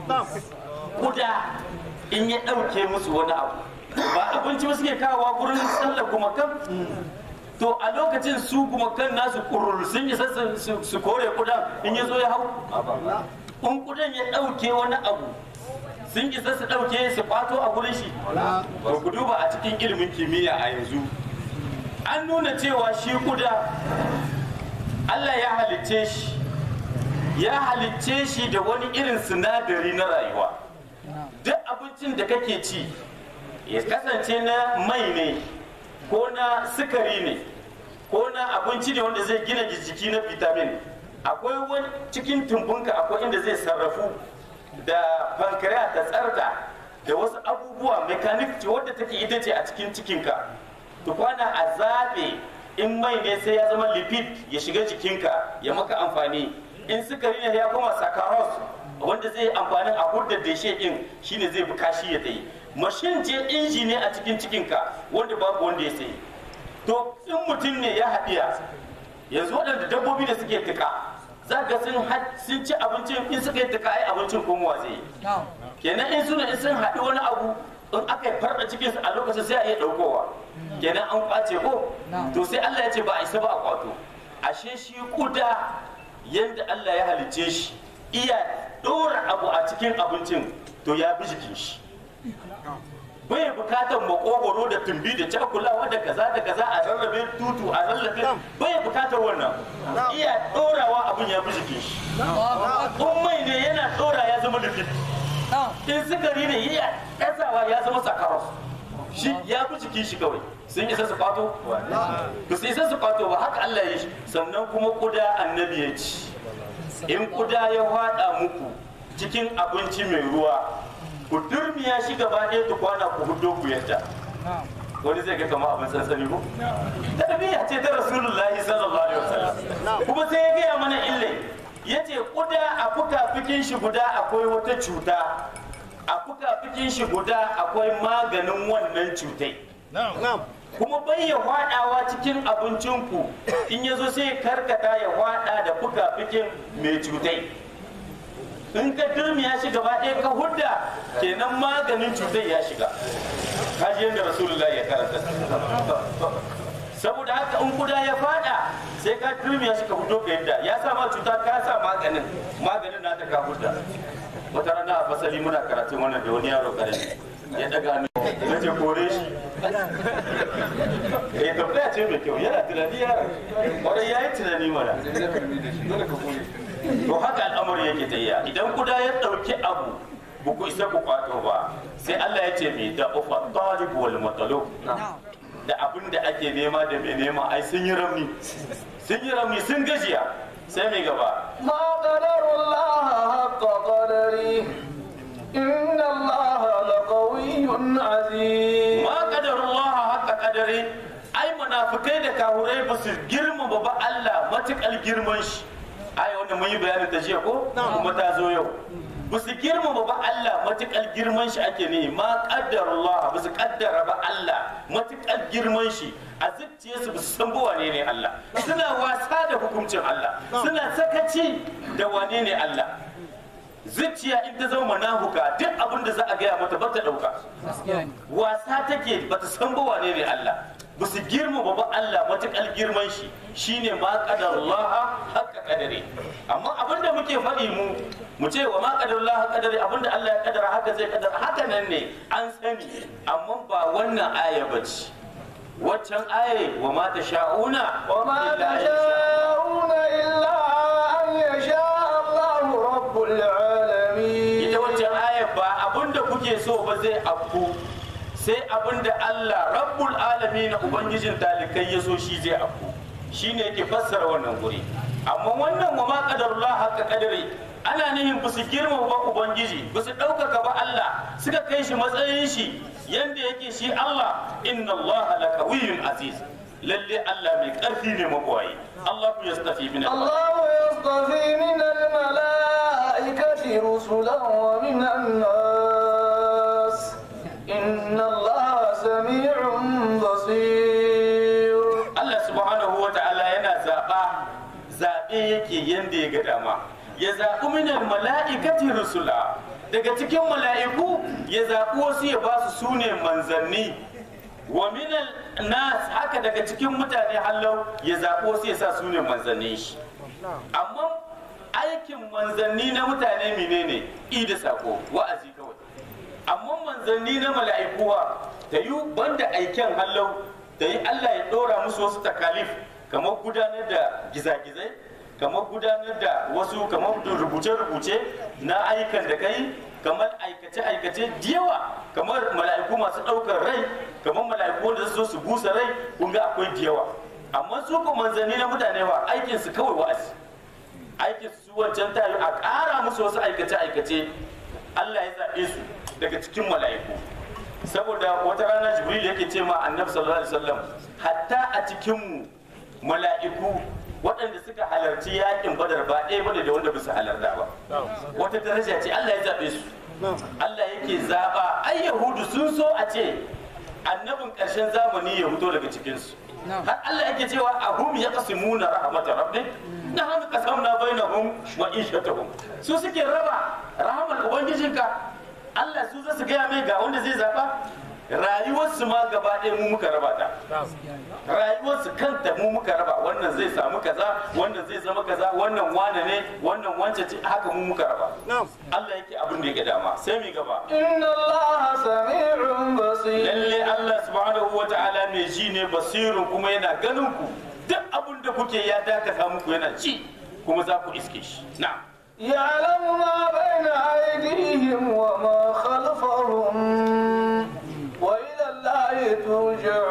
kuda in ya ɗauke musu wani abu ba abinci ba suke kawowa gurin sallar kuma kan to a lokacin su kuma kan nasu kurur sun isa su kore kudan in ya zo ya hau in kudan ya ɗauke wani abu sun isa su ɗauke su kwato a gurin shi to ku duba a cikin ilimin kimiyya a yanzu an nuna cewa shi kuda Allah ya halicce shi ya halicce shi da wani irin sinadari na rayuwa duk abincin da kake ci ya kasance na mai ne ko na sukari ne ko na abinci ne wanda zai gina jiki na vitamin akwai wani cikin tumbunka akwai inda zai sarrafu da pancreas da tsarda da wasu abubuwa mechanic ce wadda take ita ce a cikin cikinka tukwana a zaɓe in mai ne sai ya zama lipid ya shiga jikinka ya maka amfani in sukari ne ya koma saccharose wanda zai amfanin a hudda deshe din shine zai bi kashi ya tsaye mashin je inji ne a cikin cikinka wanda babu wanda ya sayi to in mutum ne ya haɗiya yanzu waɗanda dabbobi da suke tuka za ga sun sun ci abincin in suka yi tuka ai abincin komowa zai yi kenan in suna in sun haɗi wani abu in aka yi farɗa cikinsu a lokacin sai a iya ɗaukowa kenan an kwace ko to sai Allah ya ce ba a isa ba a kwato ashe shi kuda yadda Allah ya halicce shi iya ɗora abu a cikin abincin to ya bi jikin shi bai bukatar makogoro da tumbi da cakulawa da kaza da kaza a rarrabe tutu a rarrabe bai bukatar wannan iya dorawa abin ya fi jikin shi in mai ne yana dora ya zama lifit in sukari ne iya ɗasawa ya zama sakaros shi ya fi jikin shi kawai sun isa su kwato ba su isa su kwato ba haka Allah ya shi sannan kuma kuda annabi ya ci in kuda ya hada muku cikin abinci mai ruwa ku durmiya shi gaba ɗaya ta kwana ku hudo ku yadda wani zai ga kama abin sansani ko tarbiyya ce ta rasulullahi sallallahu alaihi wasallam kuma sai ya gaya mana ille ya ce kuda a fuka-fikin shi guda akwai wata cuta a fuka-fikin shi guda akwai maganin wannan cutai kuma bai ya hwadawa cikin abincinku in ya zo sai karkata ya hwada da fuka-fikin mai cutai in ka durmiya shi gaba ɗaya ka hudda kenan maganin cutar ya shiga kaji yadda rasulullahi ya karanta saboda haka in kuda ya fada sai ka durmiya shi ka hudo ka yadda ya sa ma cuta ka sa maganin maganin na ta ka hudda wata rana a fasali muna karatun wannan da wani yaro karami ya daga hannu na ce kore shi eh tambaya ce mai kyau yana tunani yaron kwarai ya yi tunani mana to haka al'amari yake tayya idan kuda ya ɗauki abu ba ku isa ku kwato ba sai Allah ya ce mai da ufa talib wal matalub da abin da ake nema da mai nema ai sun yi rami sun yi rami sun gajiya sai mai gaba ما قدر الله حق قدره إن الله لقوي عزيز ma qadarullah haka kadare ai munafikai da kahurai ba su girmama ba Allah matukar girman shi ai wanda mun yi bayanin ta jiya ko kuma ta zo yau ba su girmama ba Allah matukar girman shi ake ne ma qaddarullah ba su kaddara ba Allah matukar girman shi a zuciyarsu ba su san ba wane ne Allah suna wasa da hukuncin Allah suna sakaci da wane ne Allah zuciya in ta zama manahuka duk abin da za a gaya mata ba ta dauka wasa take ba ta san ba wane ne Allah ba su girmama ba Allah matuƙar girman shi shine ma qadarullah haqqa qadari amma abinda muke faɗi mu mu ce wa ma qadarullah haqqa qadari abinda Allah ya kadara haka zai kadara haka nan ne an sani amma ba wannan aya bace waccan aya wa ma tasha'una وما illa an yasha تشاءون إلا أن يشاء الله رب العالمين ita waccan aya ba abinda kuke so ba zai afku sai abinda Allah rabbul alamin ubangijin talikai ya so shi zai afku shine yake fassara wannan guri amma wannan wa ma qadarullah haka kadari ana nihin ba su girmama ba ubangiji ba su ɗaukaka ba Allah suka kai shi matsayin shi yanda yake shi Allah inna Allah la qawiyyun aziz lalle Allah mai ƙarfi ne mabuwayi Allah ku yastafi min al الله يصطفي من الملائكة رسلا ومن الناس إن الله سميع بصير Allah subhanahu wa ta'ala yana zaɓa zaɓe yake yanda ya ga dama ya zaɓi minal mala'ikati rusula daga cikin mala'iku ya zaɓi wasu ya ba su sune manzanni wa minal nas haka daga cikin mutane hallau ya zaɓi wasu ya sa sune manzanni shi amma aikin manzanni na mutane menene i da sako wa'azi kawai amma manzanni na mala'ikuwa ta yi banda aiken hallau da yi Allah ya ɗora musu wasu takalif kamar gudanar da gizagizai kamar gudanar da wasu kamar da rubuce-rubuce na ayyukan da kai kamar aikace-aikace da yawa kamar mala'iku masu ɗaukar rai kamar mala'iku wanda su zo su busa rai kun ga akwai da yawa amma su ko manzanni na mutane ba aikinsu kawai wa'azi aikin su wancan tayo a ƙara musu wasu aikace-aikace Allah ya zaɓe su daga cikin mala'iku saboda wata rana jibril yake ce ma annabi sallallahu alaihi wasallam hatta a cikin mu mala'iku waɗanda suka halarci yakin badar ba ɗaya bane da wanda bisa halarta ba wata daraja ce Allah ya zaɓe su Allah yake zaɓa ai yahudu sun so a ce annabin ƙarshen zamani ya fito daga cikinsu har Allah yake cewa ahum ya qasimuna rahmatar rabbik na hannu qasamna bainahum wa ishatahum su suke raba rahmar ubangijinka Allah su za su gaya mai ga wanda zai zaba rayuwarsu ma gaba ɗaya mu muka raba ta rayuwarsu kanta mu muka raba wannan zai samu kaza wannan zai zama kaza wannan wane ne wannan wance ce haka mu muka raba Allah yake abin da yake dama sai mi gaba إن الله سميع بصير lalle Allah subhanahu wa ta'ala mai ji ne basirun kuma yana ganin ku duk abin da kuke ya dakata muku yana ci kuma za ku iske shi na'am يعلم ما بين أيديهم وما خلفهم وإلى الله ترجع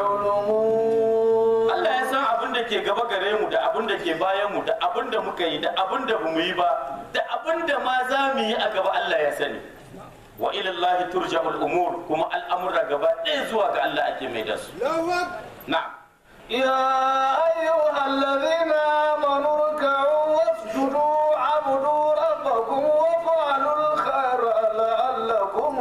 الأمور Allah ya san abin da ke gaba gare mu da abin da ke bayan mu da abin da muka yi da abin da bamu yi ba da abin da ma za mu yi a gaba Allah ya sani wa ila Allah turja'ul umur kuma al'amura gaba ɗaya zuwa ga Allah ake mai da su na'am يا أيها الذين آمنوا اركعوا واسجدوا عبدوا ربكم وافعلوا الخير لعلكم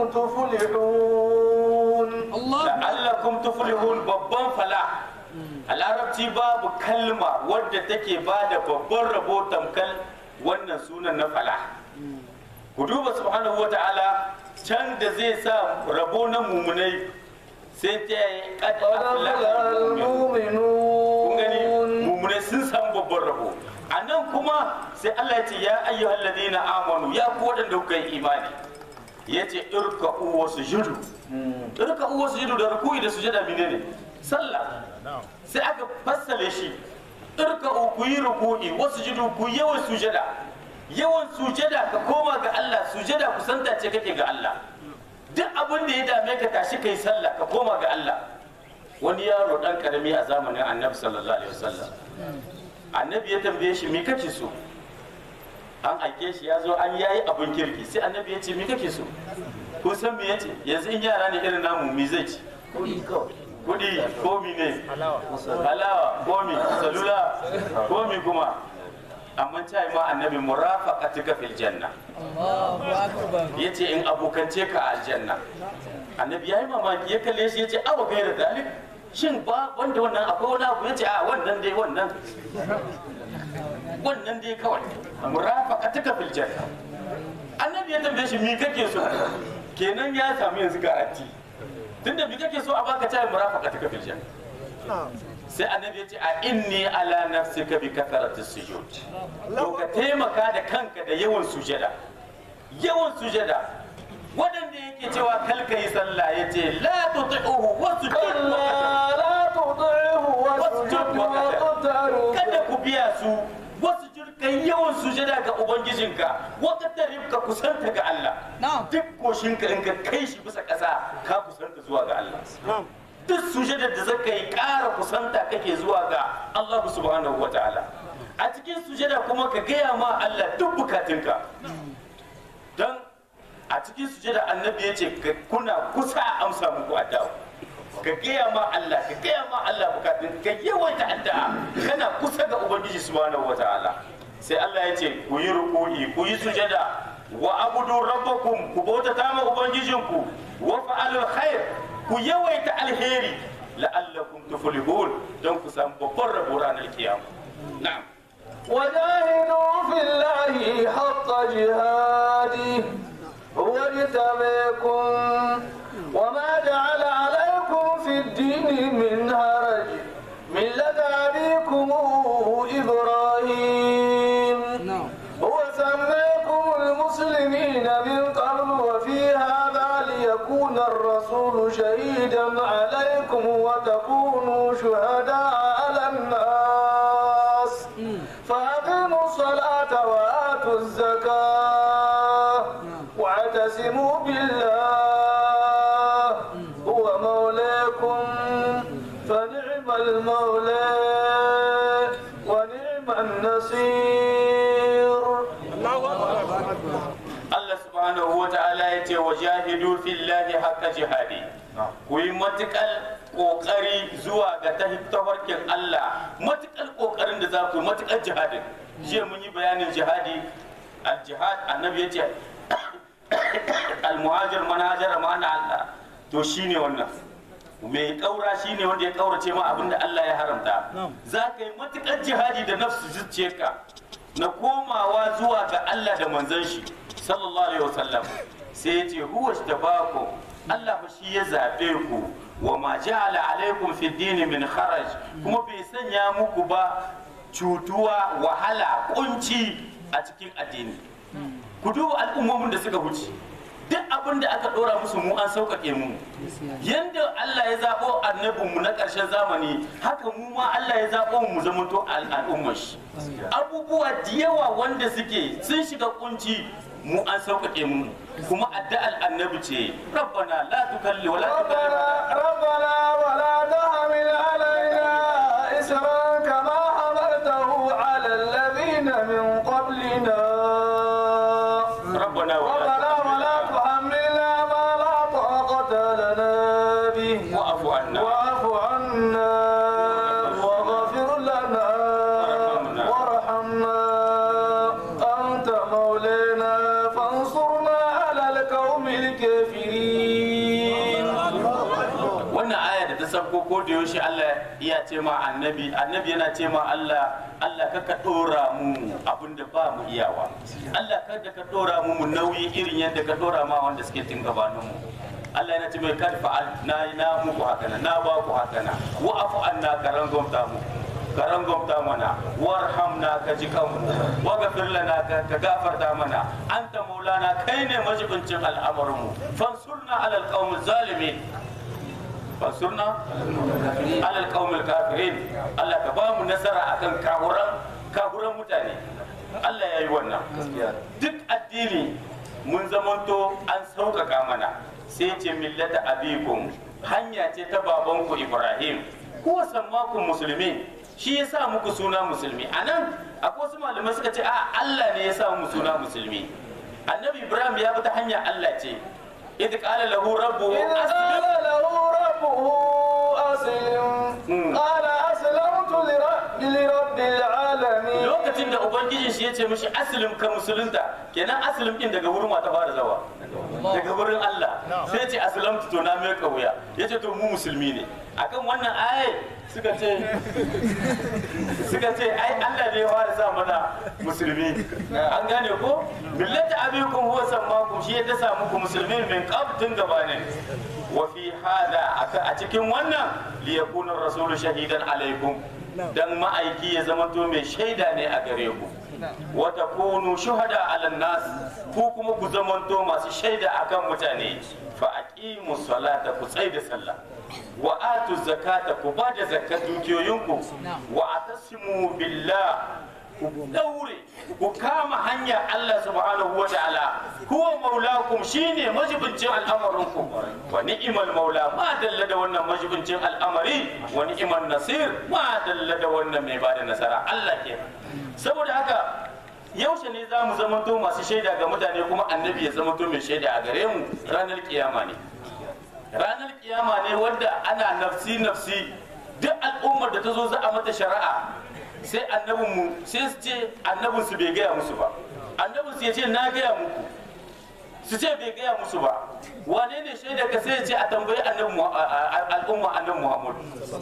تفلحون la'allakum tuflihun babban fala a larabci babu kalma wadda take ba da babban rabo tamkal wannan sunan na fala ku duba subhanahu wa ta'ala can da zai sa rabo na mumunai sai ta yi kad قد aflaha أفلح al-mu'minun. kun gani المؤمنون mumunai sun samu babban rabo a nan kuma sai Allah ya ce ya ayyuhal ladina amanu ya ku waɗanda kuka yi imani ya ce irka'u wa sujudu irka'u wa sujudu da ruku'i da sujada menene sallah sai aka fassale shi irka'u ku yi ruku'i wa sujudu ku yi yawan sujada yawan sujada ka koma ga Allah sujada kusanta ce kake ga Allah duk abin da ya dame ka tashi kai sallah ka koma ga Allah wani yaro dan karami a zamanin annabi sallallahu alaihi wasallam annabi ya tambaye shi me kake so an aike shi ya zo an yayi abin kirki sai annabi ya ce me kake so ko san me yace yanzu in yara ne irin namu me zai ci kudi ko mi ne halawa ko mi salula ko mi kuma amma ta ma annabi murafaqatika fil janna yace in abokance ka a aljanna annabi yayi mamaki ya kalle shi yace awa gaira dalik shin ba wanda wannan akwai wani abu yace a wannan dai wannan wannan dai kawai murafaqatika fil janna annabi ya tambaye shi mi kake so kenan ya samu yanzu garanti tunda mi kake so a baka tayi murafaqatika fil janna sai annabi ya ce a inni ala nafsika bi kathrati sujud to ka taimaka da kanka da yawan sujada yawan sujada waɗanda yake cewa kalka yi sallah ya ce la tuti'uhu wa sujud كلا لا تطعه واسجد واقترب kada ku biya su wasu jirkan yawan sujada ga ubangijinka wakatar ka kusanta ga Allah duk koshinka in ka kai shi bisa ƙasa ka kusanta zuwa ga Allah duk sujadar da zaka yi ƙara kusanta kake zuwa ga Allah subhanahu wataala a cikin sujada kuma ka gaya ma Allah duk bukatunka don a cikin sujada annabi ya ce ka- kuna kusa a amsa muku addu'a ka gaya ma Allah ka gaya ma Allah bukatun ka yawaita addu'a kana kusa ga ubangiji subhanahu wataala sai Allah ya ce ku yi ruku'i ku yi sujada wa abudu rabbakum ku bautata ma ubangijinku wa fa'alul khair ku yawaita alheri la'allakum tuflihun don ku samu babban rabo ranar kiyama na'am وجاهدوا في الله حق جهاده هو اجتبيكم وما جعل عليكم في الدين من هرج ملة أبيكم إبراهيم هو سميكم المسلمين من قبل وفي هذا ليكون الرسول شهيدا عليكم وتكونوا شهداء على الناس فأقيموا الصلاة وآتوا الزكاة واعتصموا بالله هو مولاكم فنعم المولى ونعم النصير Allah subhanahu wa ta'ala ya ce wa jahidu fillahi haqqa jihadi ku yi matukal kokari zuwa ga tafarkin Allah matukal kokarin da za ku yi matukal jihadin jiya mun yi bayanin jihadi al jihad annabi ya ce al muhajir man hajara ma'ana Allah to shine wannan mai kaura shine wanda ya kaurace ma abinda Allah ya haramta za ka yi matukar jihadi da nafsu zuciyarka na komawa zuwa ga Allah da manzon shi sallallahu alaihi wasallam sai ya ce huwa tabakum Allah fa shi ya zabe ku wa ma ja'ala alaikum fi dini min kharaj kuma bai sanya muku ba cutuwa wahala kunci a cikin addini ku duba al'ummomin da suka wuce duk abin da aka dora musu mu an sauƙaƙe mu yanda Allah ya zaɓo annabinmu na ƙarshen zamani haka mu ma Allah ya zaɓo mu zamanto al- al'ummar shi abubuwa da yawa wanda suke sun shiga kunci mu an sauƙaƙe mu kuma addu'ar annabi ce rabbana la tukalli wa la ربنا ربنا ولا تحمل علينا إسرا كما حملته على الذين من قبلنا rabbana wa la ربنا ولا تحملنا ما لا طاقة لنا به wa'fu anna واعف عنا واغفر لنا وارحمنا أنت مولانا فانصرنا على القوم الكافرين wannan aya da ta sabko ko da yaushe Allah ya ce ma annabi annabi yana ce ma Allah Allah ka ka dora mu abinda ba mu iyawa Allah kada ka dora mu mu nauyi irin yadda ka dora ma wanda suke tun gabanin mu Allah yana ce mai kad fa'al na yi na muku haka na na ba ku haka na wa afu anna karan gomta mu karan gomta mana warhamna ka ji kanmu wa gafir lana ka ka gafarta mana anta maulana kai ne majibincin al'amarin mu fansurna alal qaumil zalimin fansurna alal qaumil kafirin Allah ka ba mu nasara akan kahuran kahuran mutane Allah ya yi wannan duk addini mun zamanto an sauƙaƙa mana sai ce millata abikum hanya ce ta babanku Ibrahim ko sammakun musulmi shi ya sa muku suna musulmi a nan akwai wasu malamai suka ce a Allah ne ya sa mu suna musulmi annabi Ibrahim ya bi ta hanya Allah ce idh qala lahu rabbuhu إذ aslim قال له ربه أسلم مم. قال أسلمت لرب, لرب العالمين lokacin da ubangijin shi ya ce mishi aslim ka musulunta kenan aslim din daga wurin wa ta fara zawa daga wurin Allah sai ce aslamtu to na mai kauya yace to mu musulmi ne akan wannan ayat suka ce suka ce ai Allah ne ya fara sa mana musulmi an gane ko millata abikum huwa sammakum shi ya dasa muku musulmi min qabtin gabanin wa fi hada a cikin wannan li yakuna rasulu shahidan alaikum dan ma'aiki ya zamanto mai shaida ne a gare ku wa takunu shuhada ala nas ku kuma ku zamanto masu shaida akan mutane fa aqimu salata ku tsai da sallah wa atu zakata ku ba da zakat dukiyoyinku wa atasimu billah ku daure ku kama hanya Allah subhanahu wa ta'ala huwa maulakum shine majibincin al'amarinku wa ni'mal maula ma dalla da wannan majibincin al'amari wa ni'mal nasir ma dalla da wannan mai bada nasara Allah ke saboda haka yaushe ne za mu zamanto masu shaida ga mutane kuma annabi ya zamanto mai shaida a gare mu ranar kiyama ne ranar kiyama ne wadda ana nafsi nafsi duk al'ummar da ta zo za a mata shari'a sai annabin mu sai su ce annabin su bai gaya musu ba annabin su ya ce na gaya muku su ce bai gaya musu ba wane ne shaida ka sai ya ce a tambayi annabi al'umma annabi muhammad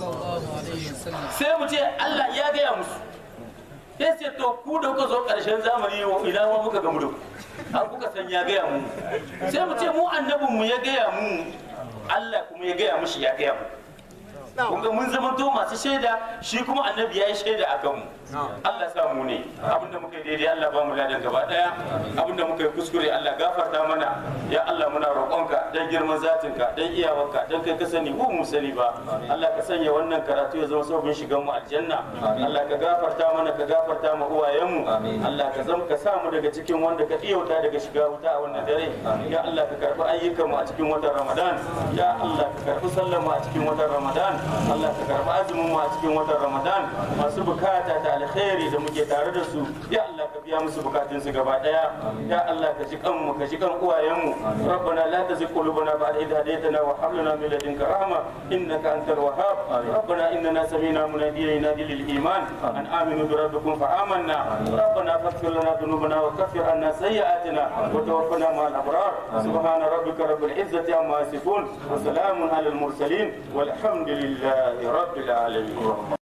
sai mu ce Allah ya gaya musu sai ce to ku da kuka zo karshen zamani ina ma muka gamu da ku an kuka san ya gaya mu sai mu ce mu annabin mu ya gaya mu Allah kuma ya gaya mushi ya gaya mu kun ga mun zama to masu shaida shi kuma annabi ya yi shaida a kanmu Allah sa mu ne abinda muka yi daidai Allah ba mu ladan gaba daya abinda muka yi kuskure Allah gafarta mana ya Allah muna roƙonka dan girman zatinka dan iyawarka dan kai ka sani ko mu sani ba Allah ka sanya wannan karatu ya zama sabon shigan mu aljanna Allah ka gafarta mana ka gafarta ma uwayenmu Allah ka zama ka sa mu daga cikin wanda ka iyauta daga shiga wuta a wannan dare ya Allah ka karbi ayyukan mu a cikin watan Ramadan ya Allah ka karbi sallar mu a cikin watan Ramadan Allah ka karbi azumin mu a cikin watan Ramadan masu bukata da alkhairi da muke tare da su ya Allah ka biya musu bukatun su gaba daya ya Allah ka ji kanmu ka ji kan uwayen mu rabbana la tuzigh qulubana ba'da idh hadaytana wa hab lana min ladunka rahma innaka antal wahhab rabbana innana sami'na munadiyan yunadi lil iman an aminu bi rabbikum fa amanna rabbana faghfir lana dhunubana wa kaffir anna sayyi'atina wa tawaffana ma'al abrar subhana rabbika rabbil izzati amma yasifun wa salamun alal mursalin والحمد لله رب العالمين